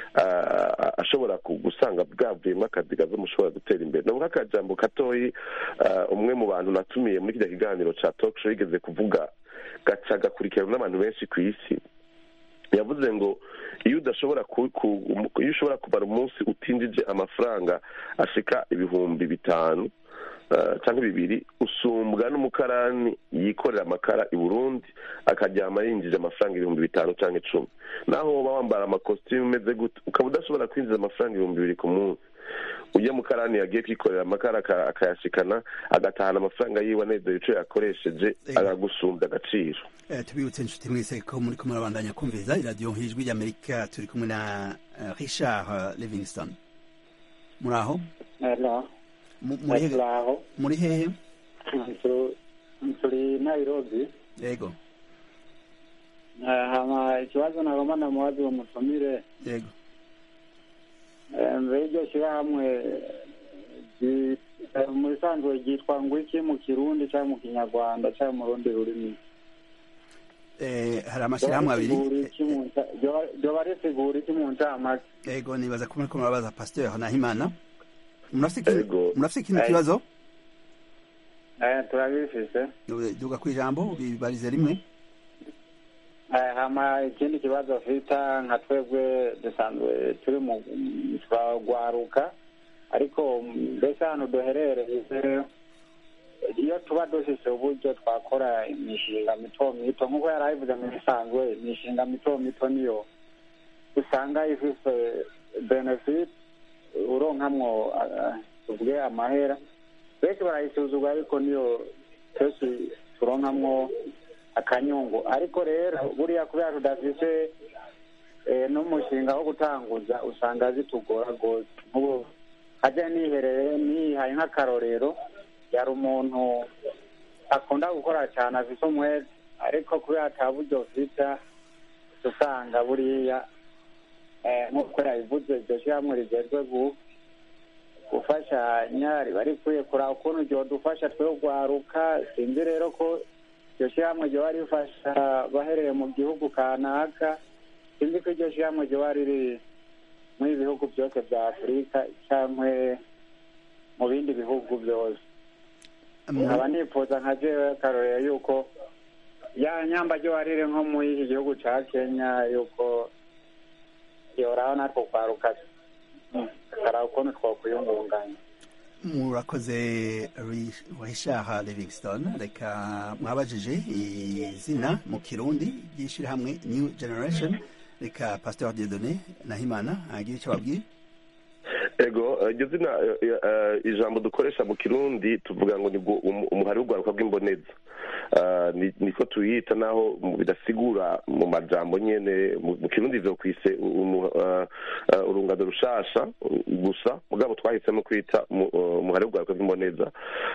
ah, ashobora ku- gusanga bwavuyemo akazi gaza mushobora gutera imbere ni akajambo gatoyi ah, umwe mu bantu natumiye muri kiriya kiganiro ca talk show yigeze kuvuga gaca gakurikiranwa n'abantu benshi ku isi yavuze ngo iyo udashobora ku, ku, iyo ushobora kumara umunsi utinjije amafaranga ashika ibihumbi bitanu eh, canke bibiri usumbwa n'umukarani yikorera amakara i burundi akaryama yinjije amafaranga ibihumbi bitanu canke icumi naho woba wambara amakositimu umeze gute ukaba udashobora kwinjiza amafaranga ibihumbi bibiri ku munsi ujya mukarani yagiye kwikorera amakara aka- akayashikana agatahana amafaranga yiwe anezera ico yakoresheje agagusumbya agaciro Eh, tubibutse inshuti mwese ko muri kumwe murabandanya kumviriza iradiyo nk'ijwi ry'amerika turi kumwe na eh, richard eh, livingston muri aho Hello. Mu- muri hehe Hello. muri hehe Turi- turi Nairobi. yego Eh, hama ikibazo nagomba namubaza uwo mutumire yego Eh, mbere y'iryo shyirahamwe ry- eh, mu bisanzwe ryitwa ngo iki mu kirundi cyangwa mu kinyarwanda cyangwa mu rundi rurimi Eh, hari amashyirahamwe abiri ryoba risigura iki mu ncamake yego nibaza ko muriko murabaza pasteur nahimana murafise ikindi- Yego. murafise ikindi Eh. kibazo Eh, turabifise duga ku ijambo bibarize rimwe Eh, hama ikindi kibazo fita nka twebwe dusanzwe turi mu turagwaruka ariko mbese hano duherereye iyo tuba dufise uburyo twakora imishinga mito mito nk'uko yari abivuze mu bisanzwe imishinga mito mito niyo usanga ifise benefit uronkamwo ah, tuvuge amahera benshi barayisuzugura ariko niyo kenshi turonkamwo akanyungu ariko rero buriya kubera tudafise eh, n'umushinga wo gutanguza usanga zitugora rwose nk'ubu ajya nihereye nihaye nk'akarorero yari umuntu akunda gukora cyane afise umwete ariko kubera ata buryo vita usanga buriya eh, nk'uko yabivuze iryo shyirahamwe rigejwe gu- gufashanya riba rikwiye kuraba ukuntu ryodufasha twe rwaruka sinzi rero ko iryo shyirahamwe ryoba rifasha bahereye mu gihugu kanaka sinzi ko iryo shyirahamwe ryoba riri muri bihugu byose bya afurika cyangwa mu bindi bihugu byose nkaba nifuza nka jewe akarorero yuko ya nyamba ryoba riri nko muri iki gihugu ca kenya yuko yoraho natwo kwaruka karaba ukuntu twokwiyungunganya murakoze Ri- richard livingston reka mwabajije izina mu kirundi ry'ishyirahamwe new generation reka pasteur diedone nahimana agire icyo babwiye ego eh, iryo zina eh, eh, ijambo dukoresha mu kirundi tuvuga ngo ni bwo umu- umuhari w'urwaruka bw'imboneza Ah, ni- niko tuyita naho mu- bidasigura mu majambo nyene mu mu kirundi vyokwise umu- ah, ah, urungano rushasha gusa mugabo twahisemo kwita mu- uh, umuhari w'urwaruka bw'imboneza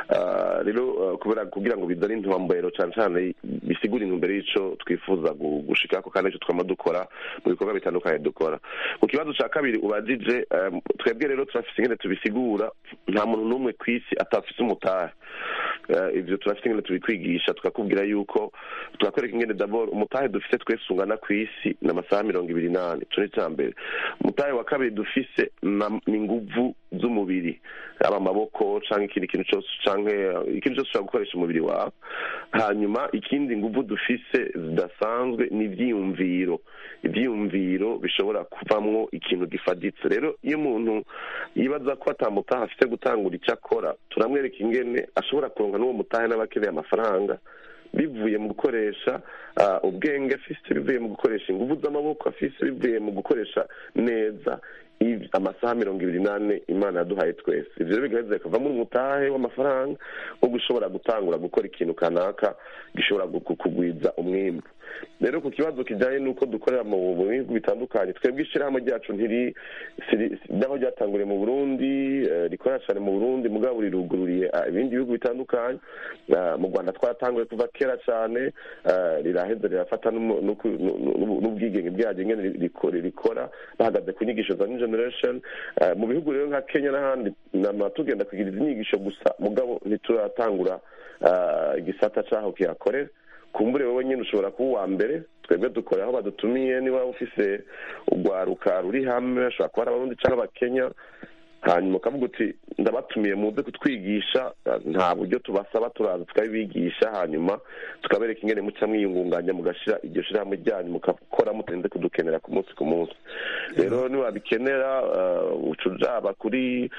Ah, rero ah, kubera kugira ngo bizane intumbero cane cane bisigura intumbero y'ico twifuza gu- gushikako kandi ico twama dukora mu bikorwa bitandukanye dukora mu kibazo ca kabiri ubajije um, twebwe rero turafise ingene tubisigura nta muntu n'umwe kw'isi atafise umutahe Eh, ivyo turafise ingene tubikwigisha tukakubwira yuko tukakwereka ingene dabord umutahe dufise twese ungana kw'isi ni amasaha mirongo ibiri n'ane ico ni ica mbere umutahe wa kabiri dufise na- ni inguvu z'umubiri aba amaboko canke ikindi kintu cose canke eh, ikintu cose ushobora gukoresha umubiri wawe hanyuma ikindi nguvu dufise zidasanzwe ni ivyiyumviro ivyiyumviro bishobora kuvamwo ikintu gifaditse rero iyo umuntu yibaza ko atamutaha afite gutangura icyo akora turamwereka ingene ashobora kuronka n'uwo mutahe n'abakeneye amafaranga bivuye mu gukoresha ah, ubwenge afise bivuye mu gukoresha inguvu z'amaboko afise bivuye mu gukoresha neza iv- amasaha mirongo ibiri n'ane imana yaduhaye twese ivyo rero bigaheza bikavamo umutahe w'amafaranga wo gushobora gutangura gukora ikintu kanaka gishobora gu- gu- kugwiza umwimbu rero ku kibazo kijanye n'uko dukorera mu mu bihugu bitandukanye twebwe ishirahamwe ryacu ntiri siri- naho ryatanguriye mu burundi eh, rikorera cane mu burundi mugabo rirugururiye ah, ibindi bihugu bitandukanye Ah, mu rwanda twaratanguye kuva kera cane ah, riraheza rirafata n'umu- n'uku- n'u- n'u- n'ubwigenge bwaryo ingene ri- rikora rikora bahagaze ku nyigisho za new generation Ah, mu bihugu rero nka kenya n'ahandi nama tugenda kugira izi nyigisho gusa mugabo ntituratangura ah, igisata caho kihakorera kumbure wowe nyine ushobora kuba uwa mbere twebwe dukora aho badutumiye niba ufise urwaruka ruri hamwe ashobora kuba ari abarundi cyangwa abakenya hanyuma ukavuga uti ndabatumiye muze kutwigisha eh, nta buryo tubasaba turaza tukabibigisha hanyuma tukabereka ingene muca mwiyungunganya mugashira iryo shirahamwe ryanyu mugakora mutarinze kudukenera ku munsi ku munsi rero niwabikenera eh, uca ujaba kuri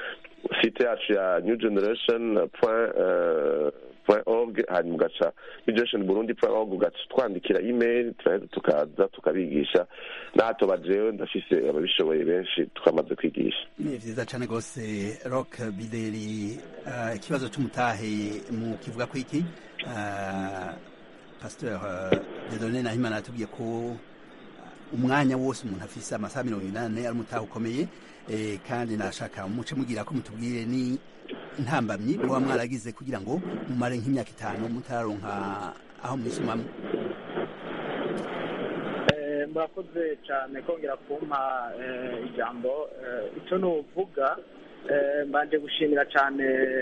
site yacu ya new generation point eh, point org hanyuma ugaca new generation burundi point org ugaca twandikira email turaheza tukaza tukabigisha n'ahato bajewe ndafise ababishoboye benshi twamaze kwigisha ni vyiza cane rwose rock bideri uh, ikibazo c'umutahe mu kivuga ko iki uh, pasteur uh, dedone nahimana yatubwiye ko umwanya wose umuntu afise amasaha mirongo inane ari umutahe ukomeye eh, kandi nashaka muce mugira ko mutubwire ni ntambamyi muba mwaragize kugira ngo mumare nk'imyaka itanu mutararonka aho mwisumamwo Eh, murakoze cyane kongera kumpa eh, ijambo Eh, icyo nuvuga eh, mbanje gushimira cyane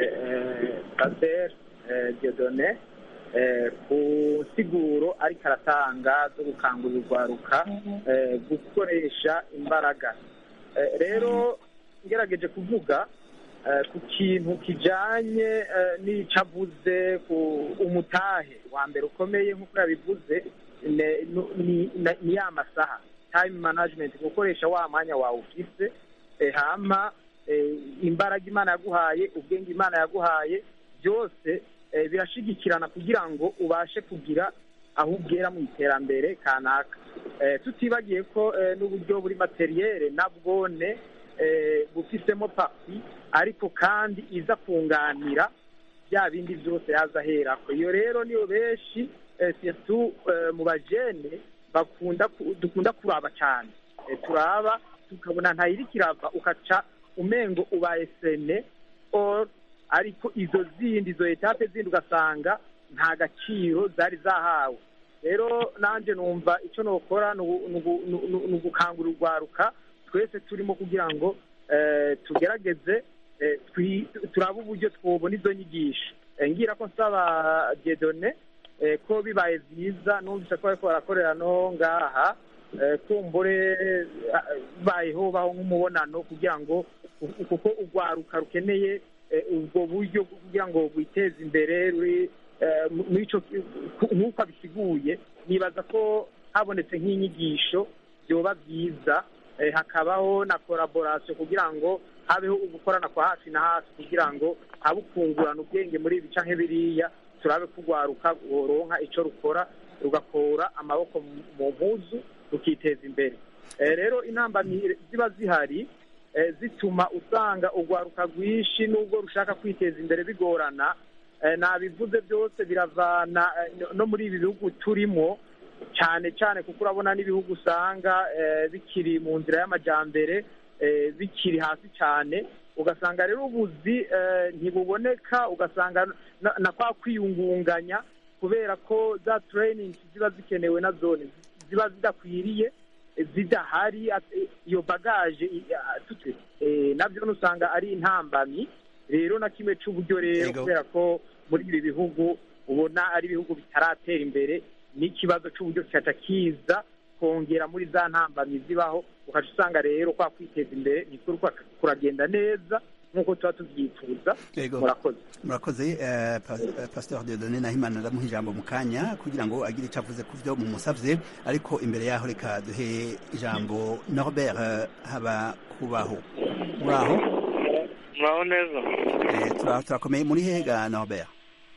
eh, Pasteur eh, Dieudonné eh, ku nsiguro ariko aratanga zo gukangurira urwaruka eh, gukoresha imbaraga Eh, rero ngerageje kuvuga eh, ku kintu kijanye eh, n'ico avuze ku umutahe wa mbere ukomeye nk'uko yabivuze ne- nu- ni na- ni ya masaha time management gukoresha wa mwanya wawe ufise eh, hama eh, imbaraga imana yaguhaye ubwenge imana yaguhaye byose eh, birashigikirana kugira ngo ubashe kugira aho ugera mu iterambere kanaka Eh, tutibagiye ko eh, n'uburyo buri materiyere nabwone eh, bufisemo papi ariko kandi iza kunganira bya bindi byose yaza aherako iyo rero niyo benshi eh, surtout eh, mu bajene bakunda ku- dukunda kuraba cyane Eh, turaba tukabona ntayiri kirava ukaca umengo ubaye sene or ariko izo zindi izo etape zindi ugasanga nta gaciro zari zahawe rero nanjye numva icyo nokora ni ugu- ni ugu- ni ugu- ni ugukangurira urwaruka twese turimo kugira ngo eh, tugerageze eh, twi- turabe uburyo twobona izo nyigisho Eh, ngira ko nsaba diedone eh, ko bibaye byiza numvise ko bariko barakorera no ngaha eh, kumbure eh, bayeho baho nk'umubonano kugira ngo ku- kuko urwaruka rukeneye eh, ubwo buryo bwo kugira ngo rwiteze imbere ruri eh, mu- muri ico ku- nk'uko abisiguye nibaza ko habonetse nk'inyigisho byoba byiza eh, hakabaho na collaboration kugira ngo habeho ugukorana kwa hafi na hafi kugira ngo habe ukungurana ubwenge muri ibi canke biriya turabe kugwaruka woronka ico rukora rugakura amaboko mu- mu mpuzu rukiteza imbere Eh, rero intambamyi ziba zihari eh, zituma usanga urwaruka rwinshi n'ubwo rushaka kwiteza imbere bigorana eh, nabivuze byose biravana eh, no- no muri ibi bihugu turimo cyane cyane kuko urabona n'ibihugu usanga eh, bikiri mu nzira y'amajyambere eh, bikiri hasi cyane ugasanga rero ubuzi eh, ntibuboneka ugasanga na, na kwa kwiyungunganya kubera ko za training ziba zikenewe na zone ziba zidakwiriye eh, zidahari at- iyo bagaje i- a- tute eh, nabyo usanga ari intambamyi rero na kimwe cy'uburyo rero Yego. kubera ko muri ibi bihugu ubona ari ibihugu bitaratera imbere n'ikibazo cy'uburyo kigaca kiza kongera muri za ntambamyi zibaho ukaca usanga rero kwa kwiteza imbere ntikuri kuragenda neza nk'uko tuba tubyifuza Yego. murakoze murakoze eh, pa- eh, pasteur Dieudonné Nahimana ndamuha ijambo mu kanya kugira ngo agire icyo avuze ku byo mumusavye ariko imbere yaho reka duhe ijambo Norbert eh, haba kubaho muraho muraho neza eh, tura- turakomeye muri hega Norbert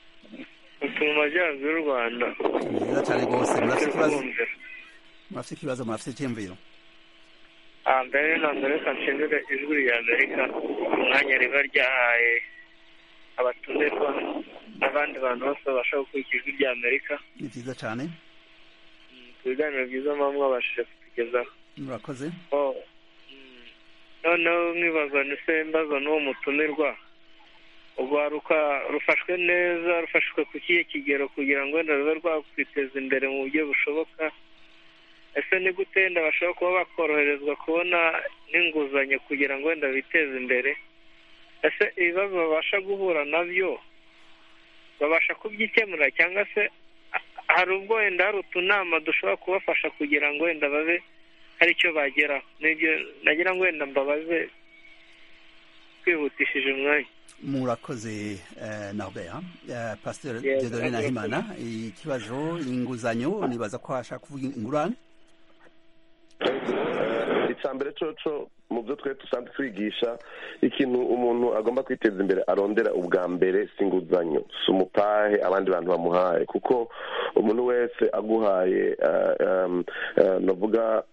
turi mu majyaruguru y'u rwanda ni byiza cyane rwose murafite ikibazo murafite ikibazo murafite icyiyumviro Ah, mbere na mbere reka nshimire ijwi rya amerika umwanya riba ryahaye abatumirwa n'abandi bantu bose babasha gukurikira ijwi rya amerika ni byiza cyane ku biganiro byiza muba mwabashije kutugezaho murakoze Oh, mm. noneho mwibazwa se mbaza n'uwo mutumirwa urwaruka rufashwe neza rufashwe ku kihe kigero kugira ngo wenda rube rwakwiteza imbere mu buryo bushoboka ese ni gute wenda bashobora kuba bakoroherezwa kubona n'inguzanyo kugira ngo wenda biteze imbere ese ibibazo babasha guhura nabyo babasha kubyikemura cyangwa se ha- hari ubwo wenda hari utunama dushobora kubafasha kugira ngo wenda babe hari icyo bageraho nibyo nagira ngo wenda mbabaze twihutishije umwanya murakoze eh, Norbert eh, pasteur Yes, Dieudonné murakoze. Nahimana ikibazo inguzanyo nibaza ko ashaka kuvuga ingurane icya mbere coco mu byo twe dusanzwe twigisha ikintu umuntu agomba kwiteza imbere arondera ubwa mbere si inguzanyo si umutahe abandi bantu bamuhaye kuko umuntu wese aguhaye navuga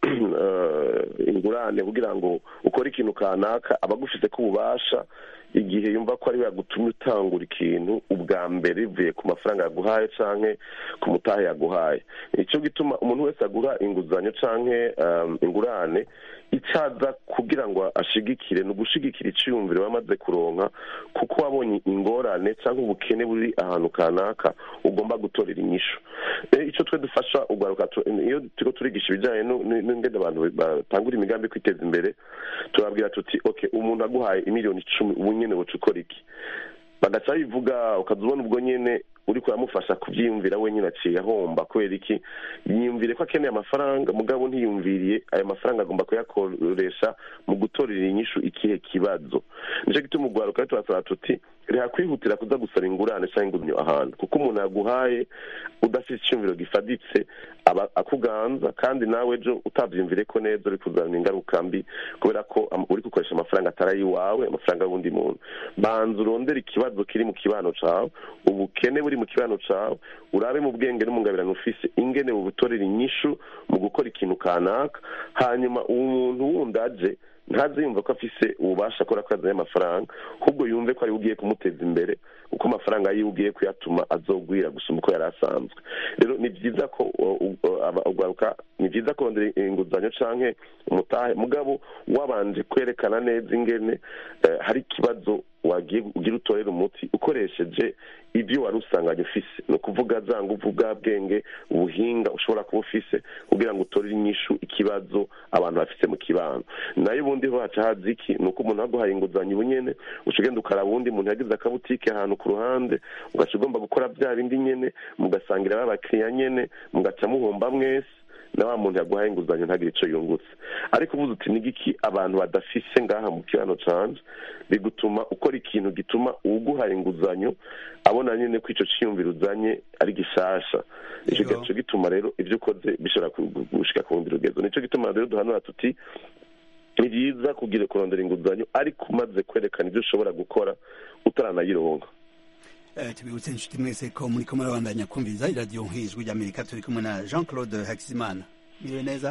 ingurane kugira ngo ukore ikintu kanaka aba agufite ko ububasha igihe yumva ko ari we yagutumye utangura ikintu ubwa mbere bivuye ku mafaranga yaguhaye cyangwa ku mutahe yaguhaye nicyo gituma umuntu wese agura inguzanyo cyangwa ingurane icyaza kugira ngo ashigikire ni ugushigikira icyiyumviro wamaze kuronka kuko wabonye ingorane cyangwa ubukene buri ahantu kanaka ugomba gutorera inyishu icyo twe dufasha ugaruka iyo turiho turigisha ibijyanye n'ingendo abantu batangura imigambi kwiteza imbere turabwira tuti oke umuntu aguhaye imiliyoni icumi ubu nyine buca ukora iki bagaca bivuga ukaza ubona ubwo nyine uri kuramufasha kubyiyumvira wenyine aciye ahomba kubera iki yiyumvire ko akeneye amafaranga mugabo ntiyumviriye ayo mafaranga agomba kuyakoresha mu gutorera inyishu ikihe kibazo nicyo gituma ugwaruka turasaba tuti reka kwihutira kuza gusaba ingurane cyangwa inguzanyo ahantu kuko umuntu yaguhaye udafite icyumviro gifaditse aba akuganza kandi nawe ejo utabyumvire ko neza uri kuzana ingaruka mbi kubera ko uri gukoresha amafaranga atari ay'iwawe amafaranga y'undi muntu banza urondere ikibazo kiri mu kibano cyawe ubukene buri mu kibano cyawe urabe mu bwenge n'umungabirano ufise ingene bubutorera inyishu mu gukora ikintu kanaka hanyuma uwo muntu wundi aje ntaze yumva ko afise ububasha akora ko yazanye amafaranga ahubwo yumve ko ari ugiye kumuteza imbere uko amafaranga yiwe ugiye kuyatuma azogwira gusumba uko yari asanzwe rero ni byiza ko ugaruka ni byiza kurondera inguzanyo canke umutahe mugabo wabanje kwerekana neza ingene hari ikibazo wagiye ugira utorera umuti ukoresheje ibyo wari usanganye ufise ni ukuvuga za nguvu bwa bwenge ubuhinga ushobora kuba ufise kugira ngo utorere inyishu ikibazo abantu bafise mu kibano nayo ubundi ho haca haza iki ni uko umuntu aguhaye inguzanyo ubu nyene uca ugenda ukaraba uwundi muntu yagize akabutike ahantu ku ruhande ugaca ugomba gukora bya bindi nyene mugasangira babakiriya nyene mugaca muhomba mwese na wa muntu yaguhaye inguzanyo ntagire icyo yungutse ariko uvuze uti nigiki abantu badafise ngaha mu kibano canje bigutuma ukora ikintu gituma uguhaye inguzanyo abona nyine ko icyo cyiyumviro uzanye ari gishasha icyo gaco gituma rero ibyo ukoze bishobora gushika ku rundi rugezo nicyo gituma rero duhanura tuti ni byiza kugira kurondera inguzanyo ariko umaze kwerekana ibyo ushobora gukora utaranayironga tubibutse inshuti mwese ko muri ko murabandanya kumviriza iradiyo nk'ijwi ry'amerika turi kumwe na jean claude hakizimana mwiriwe neza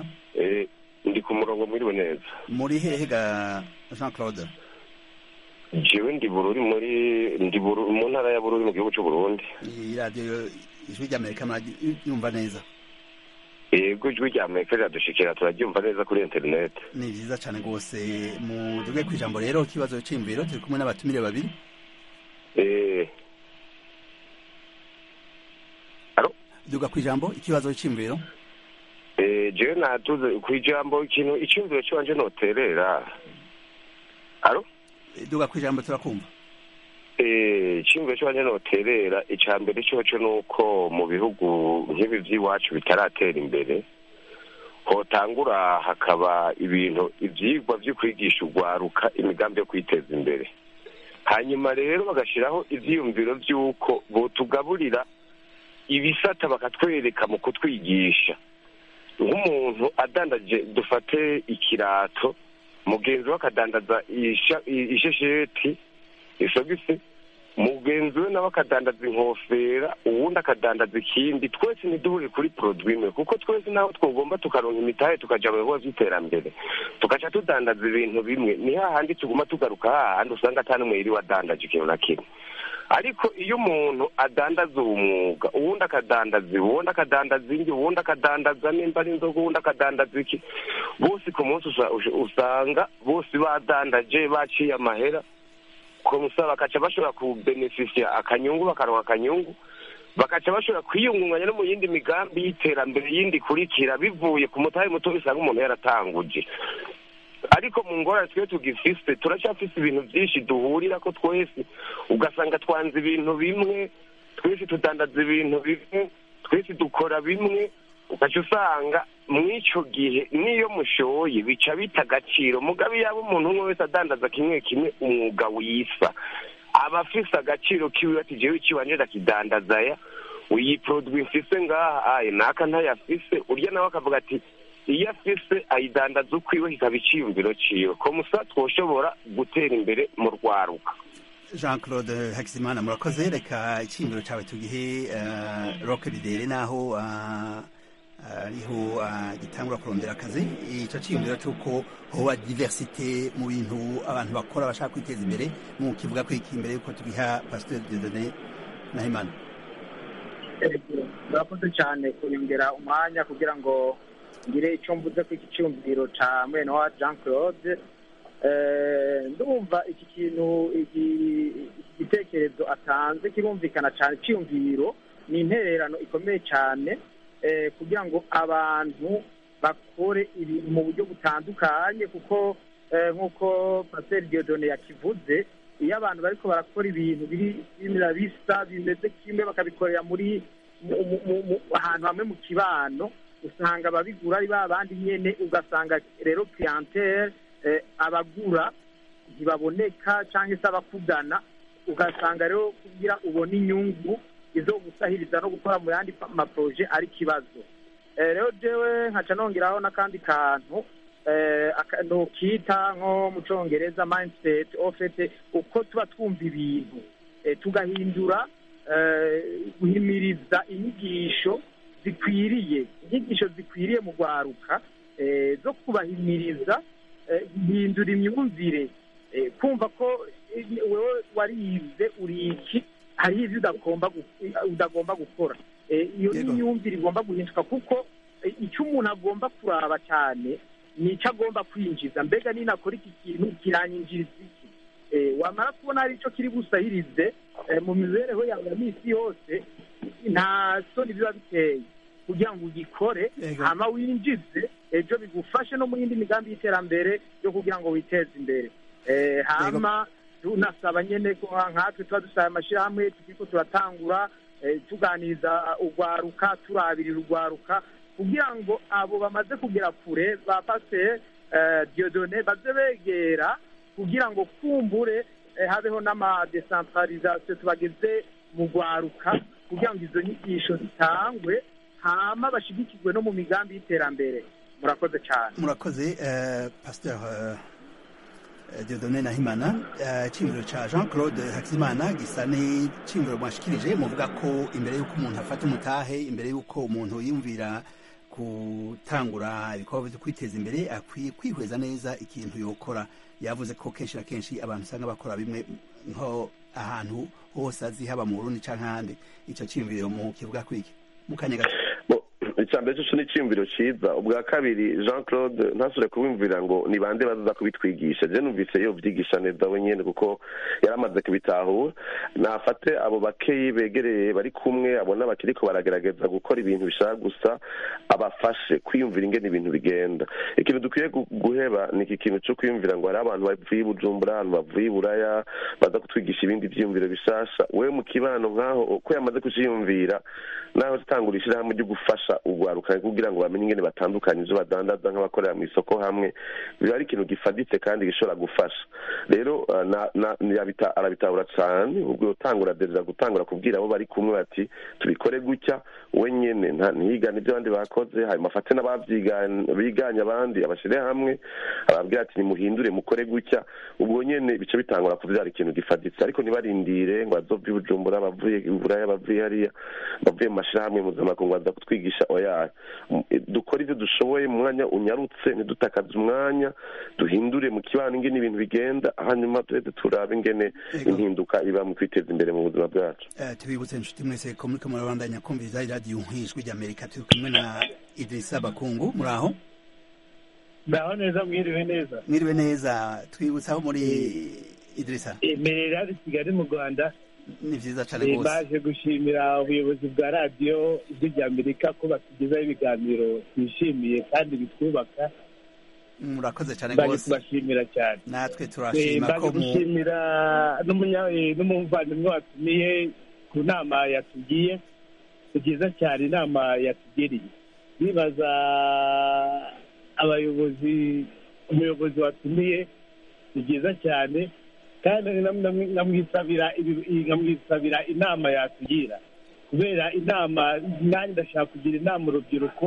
ndi ku murongo mwiriwe neza muri hehe ga jean claude jewe ndi bururi muri ndi mu ntara ya bururi mu gihugu cy'u burundi iyi radiyo ijwi ry'amerika muraryumva neza yego ijwi rya amerika riradushikira turaryumva neza kuri interineti ni byiza cyane rwose muduge ku ijambo rero ikibazo cy'imviro turi kumwe n'abatumire babiri duga ku ijambo ikibazo cy'imviro jewe natuze ku ijambo ikintu icyumviro cy'iwanje noterera aro duga ku ijambo turakumva icyumviro cy'iwanje noterera icya mbere cyoco ni uko mu bihugu nk'ibi by'iwacu bitaratera imbere hotangura hakaba ibintu ibyigwa byo kwigisha urwaruka imigambi yo kwiteza imbere hanyuma rero bagashyiraho ibyiyumviro by'uko botugaburira ibisata bakatwereka mu kutwigisha nk'umuntu adandaje dufate ikirato mugenzi we akadandaza ishesheti isogisi mugenzi we nawe akadandaza inkofera uwundi akadandaza ikindi twese ntiduhure kuri poroduwi imwe kuko twese naho twagomba tukaronka imitahe tukaja mu bibazo by'iterambere tugaca tudandaza ibintu bimwe ni hahandi tuguma tugaruka hahandi usanga ata n'umwe yiriwe adandaje ikintu na kimwe ariko iyo umuntu adandaza uwo mwuga uwundi akadandaza uwundi akadandaza indi uwundi akadandaza nimba ari inzoga uwundi akadandaza iki bose ku munsi usanga bose badandaje baciye amahera komusa bakaca bashobora kubenefisiya akanyungu bakaronka akanyungu bakaca bashobora kwiyungunganya no mu yindi migambi y'iterambere yindi ikurikira bivuye ku mutahe muto usanga umuntu yaratanguje ariko mu ngorane twe tugifise turacyafise ibintu byinshi duhurira ko twese ugasanga twanze ibintu bimwe twese tudandaza ibintu bimwe twese dukora bimwe ugaca usanga mw'icyo gihe n'iyo mushoye bica bita agaciro mugabe yaba umuntu umwe wese adandaza kimwe kimwe umwuga wisa aba afise agaciro kiwe ati jewe ikiwanje ndakidandaza ya iyi produwi mfise ngaha aye naka ntayafise urya nawe akavuga ati iyo afise ayidandaza ukwiwe kikaba iciyumviro ciwe komusa twoshobora gutera imbere mu rwaruka jean claude hakizimana murakoze reka icyiyumviro cyawe tugihe roke bidere naho ariho gitangura kurondera akazi icyo cyiyumviro cy'uko hoba diversite mu bintu abantu bakora bashaka kwiteza imbere mu kivuga ko iki imbere y'uko tugiha pasiteri dedone nahimana murakoze cyane kunyongera umwanya kugira ngo ngire icyo mvuze ku iki cyumviro cya mwene wa jean claude ndumva iki kintu igitekerezo atanze kirumvikana cyane icyumviro ni intererano ikomeye cyane kugira ngo abantu bakore ibintu mu buryo butandukanye kuko nk'uko pasiteri diodone yakivuze iyo abantu bariko barakora ibintu bimera bisa bimeze kimwe bakabikorera muri ahantu hamwe mu kibano usanga ababigura ari ba bandi nyene ugasanga rero clientele abagura ntibaboneka cyangwa se abakugana ugasanga rero kugira ubone inyungu izo gusahiriza no gukora mu yandi maproje ari ikibazo rero jewe nkaca nongeraho n'akandi kantu ntukita nko mu cyongereza mindset ofete uko tuba twumva ibintu tugahindura guhimiriza inyigisho zikwiriye inyigisho zikwiriye mu rwaruka zo kubahimiriza guhindura imyumvire kumva ko wowe warize uri iki hariho ibyo udagomba gukora iyo ni imyumvire igomba guhinduka kuko icyo umuntu agomba kuraba cyane ni icyo agomba kwinjiza mbega ninakora iki kintu kiranyinjiriza iki wamara kubona hari icyo kiri busahirize mu mibereho yawe ya minsi yose nta soni biba biteye kugira ngo ugikore hama winjize ejo bigufashe no mu yindi migambi y'iterambere yo kugira ngo witeze imbere hama tunasaba nyine ko nkatwe tuba dusaba amashyirahamwe tukiko turatangura tuganiriza urwaruka turabirira urwaruka kugira ngo abo bamaze kugera kure ba pasiteri diodone baze begera kugira ngo kumbure habeho n'amadesantarizasiyo tubageze mu rwaruka kugira ngo izo nyigisho zitangwe hama bashigikirwe no mu migambi y'iterambere murakoze cyane murakoze pasiteri diodone nahimana icyiyumviro cya jean claude hakizimana gisa n'icyiyumviro mwashikirije muvuga ko imbere y'uko umuntu afata umutahe imbere y'uko umuntu yiyumvira gutangura ibikorwa byo kwiteza imbere akwiye kwihweza neza ikintu yokora yavuze ko kenshi na kenshi abantu usanga bakora bimwe nko ahantu hose azi haba mu burundi cyangwa ahandi icyo cyiyumviro mu kivuga kwiki mu kanya gato icya mbere cyo ni icyiyumviro cyiza ubwa kabiri jean claude ntasure kubimvira ngo ni bande bazaza kubitwigisha je numvise yo byigisha neza we nyine kuko yari amaze kubitahura nafate abo bakeyi begereye bari kumwe abona bakiriko baragerageza gukora ibintu bishaka gusa abafashe kwiyumvira ingene ibintu bigenda ikintu dukwiye guheba ni iki kintu cyo kwiyumvira ngo hari abantu bavuye i bujumbura abantu bavuye i buraya baza kutwigisha ibindi byiyumviro bishasha we mu kibano nk'aho uko yamaze kuciyumvira naho tutangura ishyirahamwe ryo gufasha urwaruka kugira ngo bamenye ingene batandukanye ibyo badandaza nk'abakorera mu isoko hamwe biba ari ikintu gifaditse kandi gishobora gufasha rero arabitahura cyane ubwo utangura dereza gutangura kubwira abo bari kumwe bati tubikore gutya we nyine ntiyigane ibyo abandi bakoze hanyuma afate n'abiganye abandi abashyire hamwe ababwira ati nimuhindure mukore gutya ubwo nyine bice bitangura kubyara ikintu gifaditse ariko ntibarindire ngo bazove i bujumbura bavuye i buraya bavuye hariya bavuye mu mashyirahamwe mpuzamakungu baza kutwigisha oya dukore ibyo dushoboye mu mwanya unyarutse ntidutakaze umwanya duhindure mu kibano ingene ibintu bigenda hanyuma tureze turabe ingene impinduka iba mu kwiteza imbere mu buzima bwacu tubibutse inshuti mwese ko muriko murabandanya kumviriza iradiyo nk'ijwi ry'amerika turi kumwe na idirisa bakungu muri aho ndaho neza mwiriwe neza mwiriwe neza twibutse aho muri idirisa emerera ari kigali mu rwanda ni byiza cyane rwose baje gushimira ubuyobozi bwa radiyo ijwi ry'amerika ko batugezaho ibiganiro twishimiye kandi bitwubaka murakoze cyane baje rwose kubashimira cyane natwe turashima baje ko mu gushimira n'umunya- eh, n'umuvandimwe watumiye ku nama yatugiye ni byiza cyane inama yatugiriye bibaza abayobozi umuyobozi watumiye ni byiza cyane kandi nam- nam- nkamwisabira ibi- nkamwisabira inama yatugira kubera inama nanjye ndashaka kugira inama urubyiruko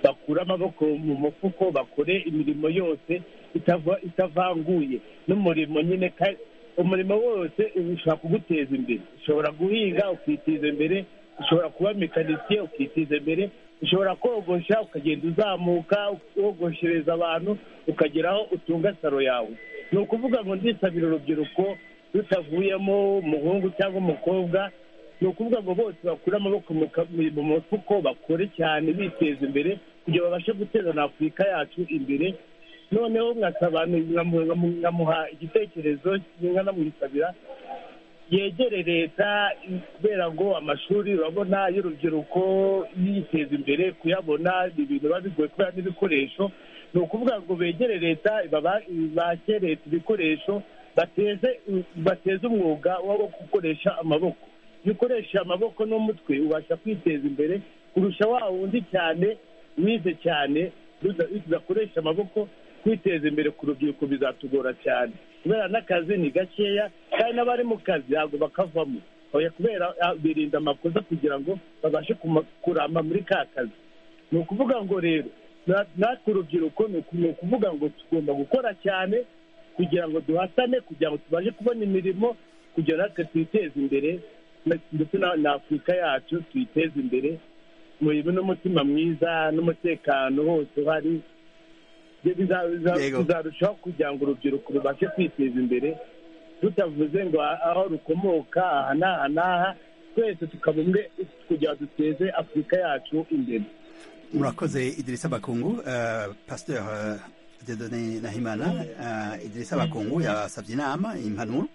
bakure amaboko mu mufuko bakore imirimo yose itava- itavanguye n'umurimo nyine ka- umurimo wose ushobora kuguteza imbere ushobora guhinga ukiteza imbere ushobora kuba mekanisiye ukiteza imbere ushobora kogosha ukagenda uzamuka wogoshereza abantu ukagera aho utunga saro yawe ni ukuvuga ngo ndisabira urubyiruko rutavuyemo umuhungu cyangwa umukobwa ni ukuvuga ngo bose bakure amaboko mu ka- mu mufuko bakore cyane biteza imbere kugira babashe guteza na afurika yacu imbere noneho nkasaba nkamu- nkamu- nkamuha igitekerezo nkanamwisabira yegere leta kubera ngo amashuri urabona y'urubyiruko yiteza imbere kuyabona ni ibintu biba bigoye kubera n'ibikoresho ni ukuvuga ngo begere leta baba- bake leta ibikoresho bateze bateze umwuga wo gukoresha amaboko iyo ukoresha amaboko n'umutwe ubasha kwiteza imbere kurusha wa wundi cyane wize cyane ruda- tudakoresha amaboko kwiteza imbere ku rubyiruko bizatugora cyane kubera n'akazi ni gakeya kandi n'abari mu kazi ntabwo bakavamo oya kubera ah, birinda amakosa kugira ngo babashe kuma- kuramba muri ka kazi ni ukuvuga ngo rero na- natwe urubyiruko ni uku- ni ukuvuga ngo tugomba gukora cyane kugira ngo duhatane kugira ngo tubashe kubona imirimo kugira natwe twiteze imbere na- ndetse na na afurika yacu tuyiteze imbere mu n'umutima mwiza n'umutekano hose uhari Ibyo biza- biza- Yego. bizarushaho kugira ngo urubyiruko rubashe kwiteza imbere tutavuze ngo aho rukomoka aha n'aha n'aha twese tukaba umwe kugira ngo duteze afurika yacu imbere murakoze idirisa bakungu uh, pasteur uh, dedone nahimana uh, idirisa bakungu yasabye inama impanuro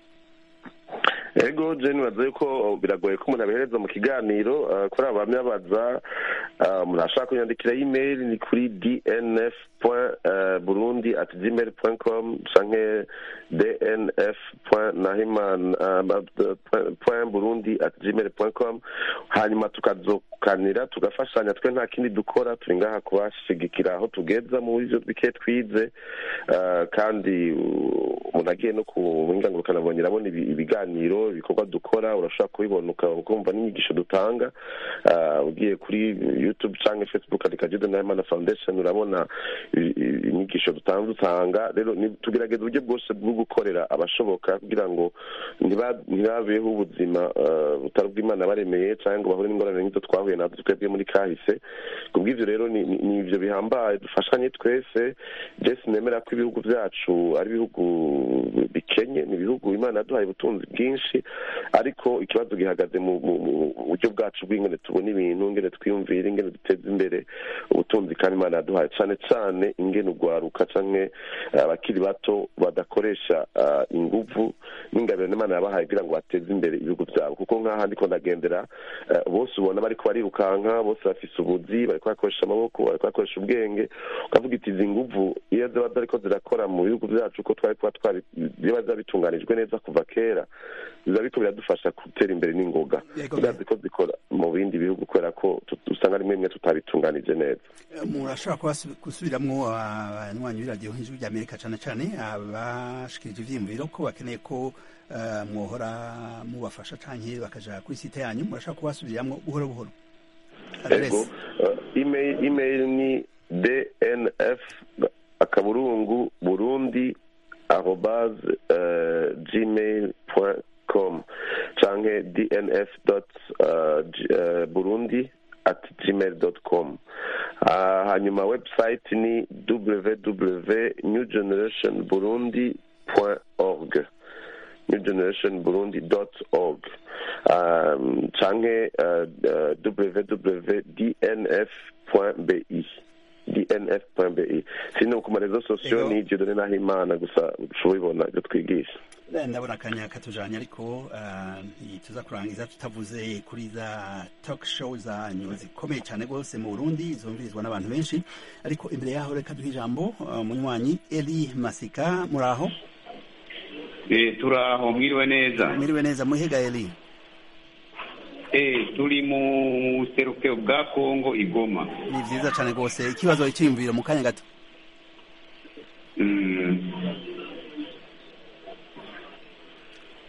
ego jeni baza yuko biragoye ko umuntu abihereza mu kiganiro uh, kuri aba bamwe babaza uh, umuntu ashaka kunyandikira email ni kuri dnf burundi at gmail com canke dnf nahiman burundi at gmail com hanyuma tukazokanira tugafashanya twe nta kindi dukora turi ngaha kubashigikira aho tugeza mu byo bike twize uh, kandi uh, umuntu agiye no ku buhinga ngurukanabumenyi arabona ibi- ibiganiro ibikorwa dukora urashobora kubibona uka- ukumva n'inyigisho dutanga Ah, ugiye kuri youtube cyangwa facebook andika jude nahimana foundation urabona i- i- inyigisho dutanga dutanga rero ni- tugerageza uburyo bwose bwo gukorera abashoboka kugira ngo ntiba- ntibabeho ubuzima ah, butari ubw'imana baremeye cyangwa ngo bahure n'ingorane nk'izo twahuye nazo twebwe muri kahise kubw'ibyo rero ni ni- ni ibyo bihambaye dufashanye twese jesi nemera ko ibihugu byacu ari ibihugu bikenye ni ibihugu imana yaduhaye ubutunzi bwinshi ariko ikibazo gihagaze mu mu- mu buryo bwacu bw'ingene tubona ibintu ingene twiyumvira ingene duteza imbere ubutunzi kandi imana yaduhaye cyane cyane ingene ugwaruka canke eh, abakiri bato badakoresha ah, inguvu n'ingabiro n'imana yabahaye kugira ngo bateze imbere ibihugu byabo kuko nk'aha ndiko ndagendera eh, bose ubona bariko barirukanka bose bafise ubuzi bariko bakoresha amaboko bariko bakoresha ubwenge ukavuga iti izi nguvu iyo ziba zariko zirakora mu bihugu byacu ko twari kuba twari biba zabitunganijwe neza kuva kera biba biriko biradufasha gutera imbere n'ingoga Yego, biraziko ko zikora mu bindi bihugu kubera ko tut- usanga rimwe rimwe tutabitunganije neza murashobora kubasu- gusubiramwo abanywanyi b'iradiyo nk'ijwi ry'amerika cyane cyane abashikirije ivyiyumviro ko bakeneye ko eh, mwohora mubafasha canke bakaja kuri site yanyu murashobora kubasubiramwo buhoro buhoro ego uh, email email ni dnf akaburungu burundi arobase uh, gmail com canke dnf dot uh, G- uh, burundi at gmail dot com uh, hanyuma website ni www new generation burundi org newgenerationburundi.org um, canke uh, uh, www.dnf.bi dnf.bi sino ku marezo sosiyo Ego. ni ivyo dore naho imana gusa ushobora ibona ibyo twigisha Eh, ndabona akanya katujanye ariko eh, ntituza kurangiza tutavuze kuri za talk show zanyu zikomeye cyane rwose mu burundi zumvirizwa n'abantu benshi ariko imbere yaho reka duhe ijambo eh, munywanyi eli masika muraho Eh, turaho mwiriwe neza mwiriwe neza muhiga eli Eh, turi mu buserukiro bwa kongo igoma ni vyiza cyane rwose ikibazo icyiyumviro mu kanya gato Mm.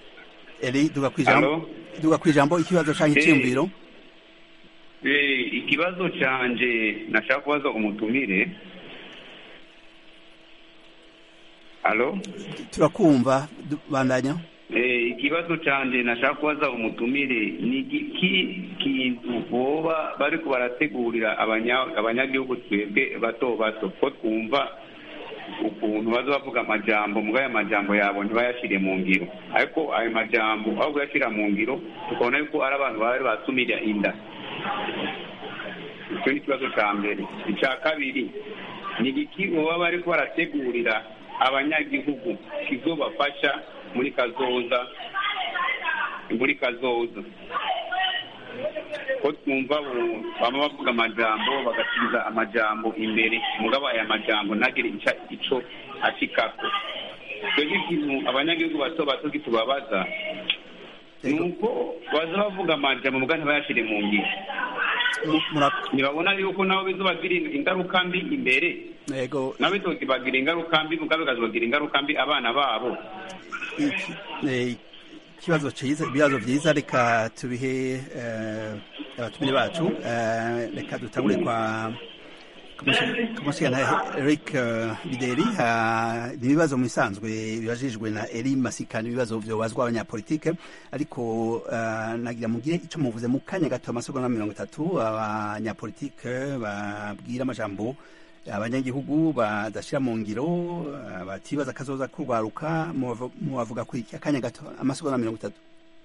eli duga kwijambo Alo? duga kwijambo ikibazo canke Eh, icyiyumviro Eh, ikibazo canje nashaka kubaza umutumire alo turakumva du- bandanya Eh, ikibazo canje nashaka kubaza umutumire ni igiki kintu boba bariko barategurira abanya- abanyagihugu twebwe bato bato ko twumva ukuntu baza bavuga amajambo muga ayo majambo yabo ntibayashire mu ngiro ariko ayo majambo aho kuyashira mu ngiro tukabona yuko ari abantu bari basumira inda icyo ni ikibazo cya mbere icya kabiri ni igiki boba bariko barategurira abanyagihugu kizobafasha muri kazoza muri kazoza ko twumva bu- baba bavuga amajambo bagasubiza amajambo imbere mugabo aya majambo ntagire ica ico ashikako twebwe ikintu abanyagihugu bato bato kitubabaza ni uko baza bavuga amajambo muga ntibayashire mu ngiro ntibabona yuko nabo bizobagira ingaruka mbi imbere yego nabo bizobagira ingaruka mbi mugabe bikazobagira ingaruka mbi abana babo Iki- eh, ikibazo cyiza ibibazo byiza reka tubihe eh, abatumire bacu Eh, reka dutangure kwa kumushyira Eric eh, Bideri Ah, ni ibibazo mu bisanzwe bibajijwe na Eri Masika ni ibibazo byobazwa abanyapolitike ariko eh, nagira mugire icyo muvuze mu kanya gato amasegonda mirongo itatu abanyapolitike babwira amajambo abanyagihugu badashyira mu ngiro eh, batibaza akazoza kurwaruka mubavu- mubavuga kuri iki akanya gato amasegonda mirongo itatu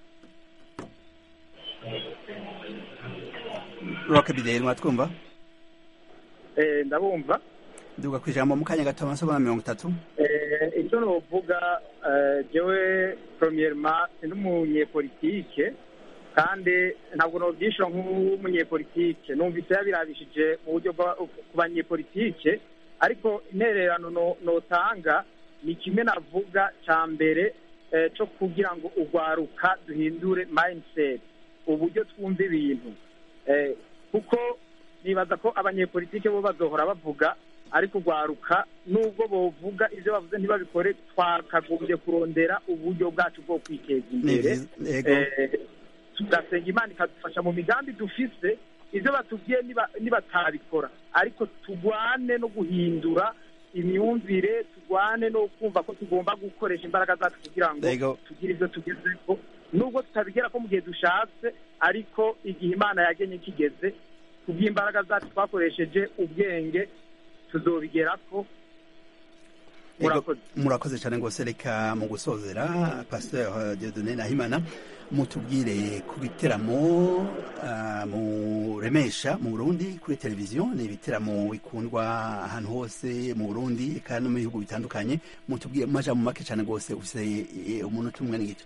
roke bideri mwatwumva Eh, ndabumva duga ku ijambo mu kanya gato amasegonda mirongo itatu Eh, icyo novuga eh, jewe premièrement ndi umunyepolitike kandi ntabwo nobyishura nk'umunyepolitike numvise yabirabishije mu buryo bwa- ku banyepolitike ariko intererano no- notanga ni kimwe navuga cya mbere eh, cyo kugira ngo urwaruka duhindure mindset uburyo twumva ibintu Eh, kuko nibaza ko abanyepolitike bo bazohora bavuga ariko urwaruka nubwo bovuga ibyo bavuze ntibabikore twakagombye kurondera uburyo bwacu bwo kwiteza imbere Ni- yego. Eh, tugasenga imana ikadufasha mu migambi dufise ibyo batubwiye niba- nibatabikora ariko tugwane no guhindura imyumvire tugwane no kumva ko tugomba gukoresha imbaraga zacu kugira ngo Yego. tugire ibyo tugezeho nubwo tutabigera ko mu gihe dushatse ariko igihe imana yagenye kigeze kubw'imbaraga zacu twakoresheje ubwenge tuzobigerako Yego, murakoze cyane rwose reka mu gusozera pasteur Dieudonné Nahimana mutubwire ku biteramo ah, muremesha mu Burundi kuri televiziyo ni ibiteramo bikundwa ahantu hose mu Burundi kandi no mu bihugu bitandukanye mutubwire mu majambo make cyane rwose ufise eh, umunota umwe n'igice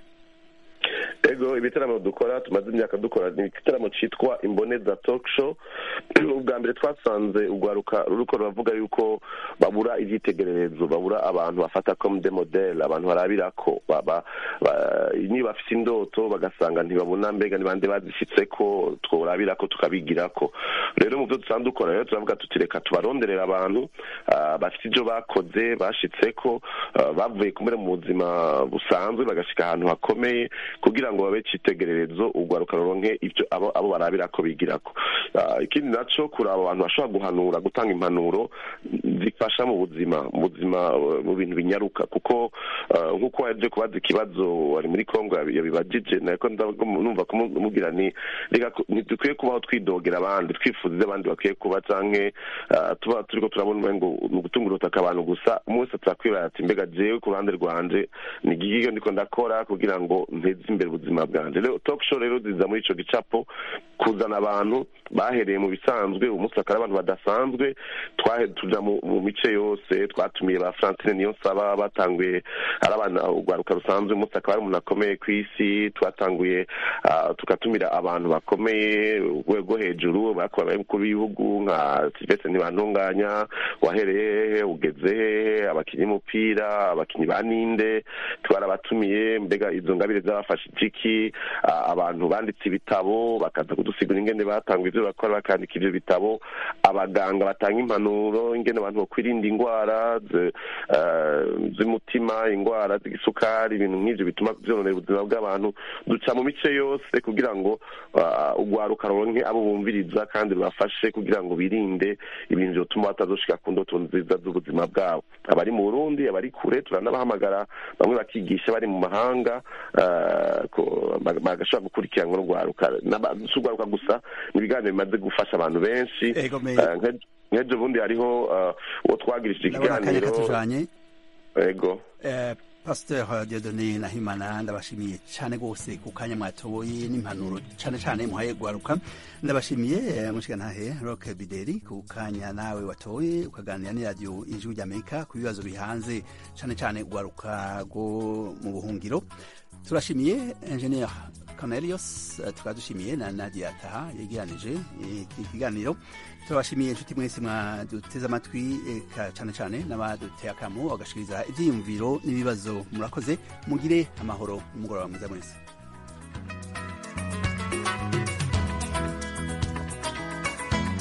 ego ibitaramo dukora tumaze imyaka dukora ni igitaramo cyitwa imboneza talk show ubwa mbere twasanze urwaruka ruriko ruravuga yuko babura ibyitegererezo babura abantu bafata comme de modele abantu barabirako baba ba- niba bafite indoto bagasanga ntibabona mbega ni bande bazishyitseko tworabirako tukabigirako rero mu byo dusanzwe dukora rero turavuga tuti reka tubaronderera abantu ah, bafite ibyo bakoze bashitseko ah, bavuye kumere mu buzima busanzwe bagashika ahantu hakomeye kugira ngo babe icitegererezo urwaruka ruronke ibyo abo abo barabirako bigirako Ah, ikindi naco kuraba abantu bashobora guhanura gutanga impanuro zifasha mu buzima mu buzima uh, mu bintu binyaruka kuko uh, nk'uko waje kubaza ikibazo wari muri kongo yabi- yabibajije nako ndavuga mu- numva kumubwira ni reka ku- ntidukwiye kubaho twidogera abandi twifuza ibyo abandi bakwiye kuba canke uh, tuba turiko turabona umengo ni ugutunga urutaka abantu gusa umwe wese turakwibaza ati mbega jewe ku ruhande rwanje ni igihe ndiko ndakora kugira ngo nteze imbere ubuzima bwanje rero talk show rero ziza muri ico gicapo kuzana abantu bahereye mu bisanzwe umunsi akaba ari abantu badasanzwe twahe tuja mu mu mice yose twatumiye ba francine niyo nsaba batanguye ari abana urwaruka rusanzwe umunsi akaba ari umuntu akomeye ku isi twatanguye ah, tugatumira abantu bakomeye urwego hejuru bakora abakuru b'ibihugu nka silvestre ntibantunganya wahereye hehe ugeze hehe abakinnyi b'umupira abakinnyi ba ninde twarabatumiye mbega izo ngabire zabafashe iki iki abantu banditse ibitabo bakaza kudusigura ingene batanga ibyo bakora bakandika ibyo bitabo abaganga batanga impanuro ingene abantu bakwirinda indwara z'umutima indwara z'igisukari ibintu nk'ibyo bituma byononera ubuzima bw'abantu duca mu mice yose kugira ngo urwaruka ruronke abo bumviriza kandi rubafashe kugira ngo birinde ibintu byotuma batazoshika ku ndoto nziza z'ubuzima bwabo abari mu burundi abari kure turanabahamagara bamwe bakigisha bari mu mahanga bagashobora gukurikiranwa n'urwaruka si urwaruka gusa ni ibiganiro bimaze gufasha abantu benshi nk'ejo bundi hariho uwo twagirishije ikiganiro ego pasiteri diodone nahimana ndabashimiye cyane rwose ku kanya mwatoye n'impanuro cyane cyane muhaye guharuka ndabashimiye mushigantahe roke bideri ku kanya nawe watoye ukaganira n'iradiyo ijwi ry'amerika ku bibazo bihanze cyane cyane guharuka rwo mu buhungiro turashimiye enjeniyeri Cornelius tukaba dushimiye na Nadia Taha yegeranije iki kiganiro turabashimiye inshuti mwese mwaduteze amatwi cyane cyane n'abaduteye akamu bagashikiriza ibyiyumviro n'ibibazo murakoze mugire amahoro umugoroba mwiza mwese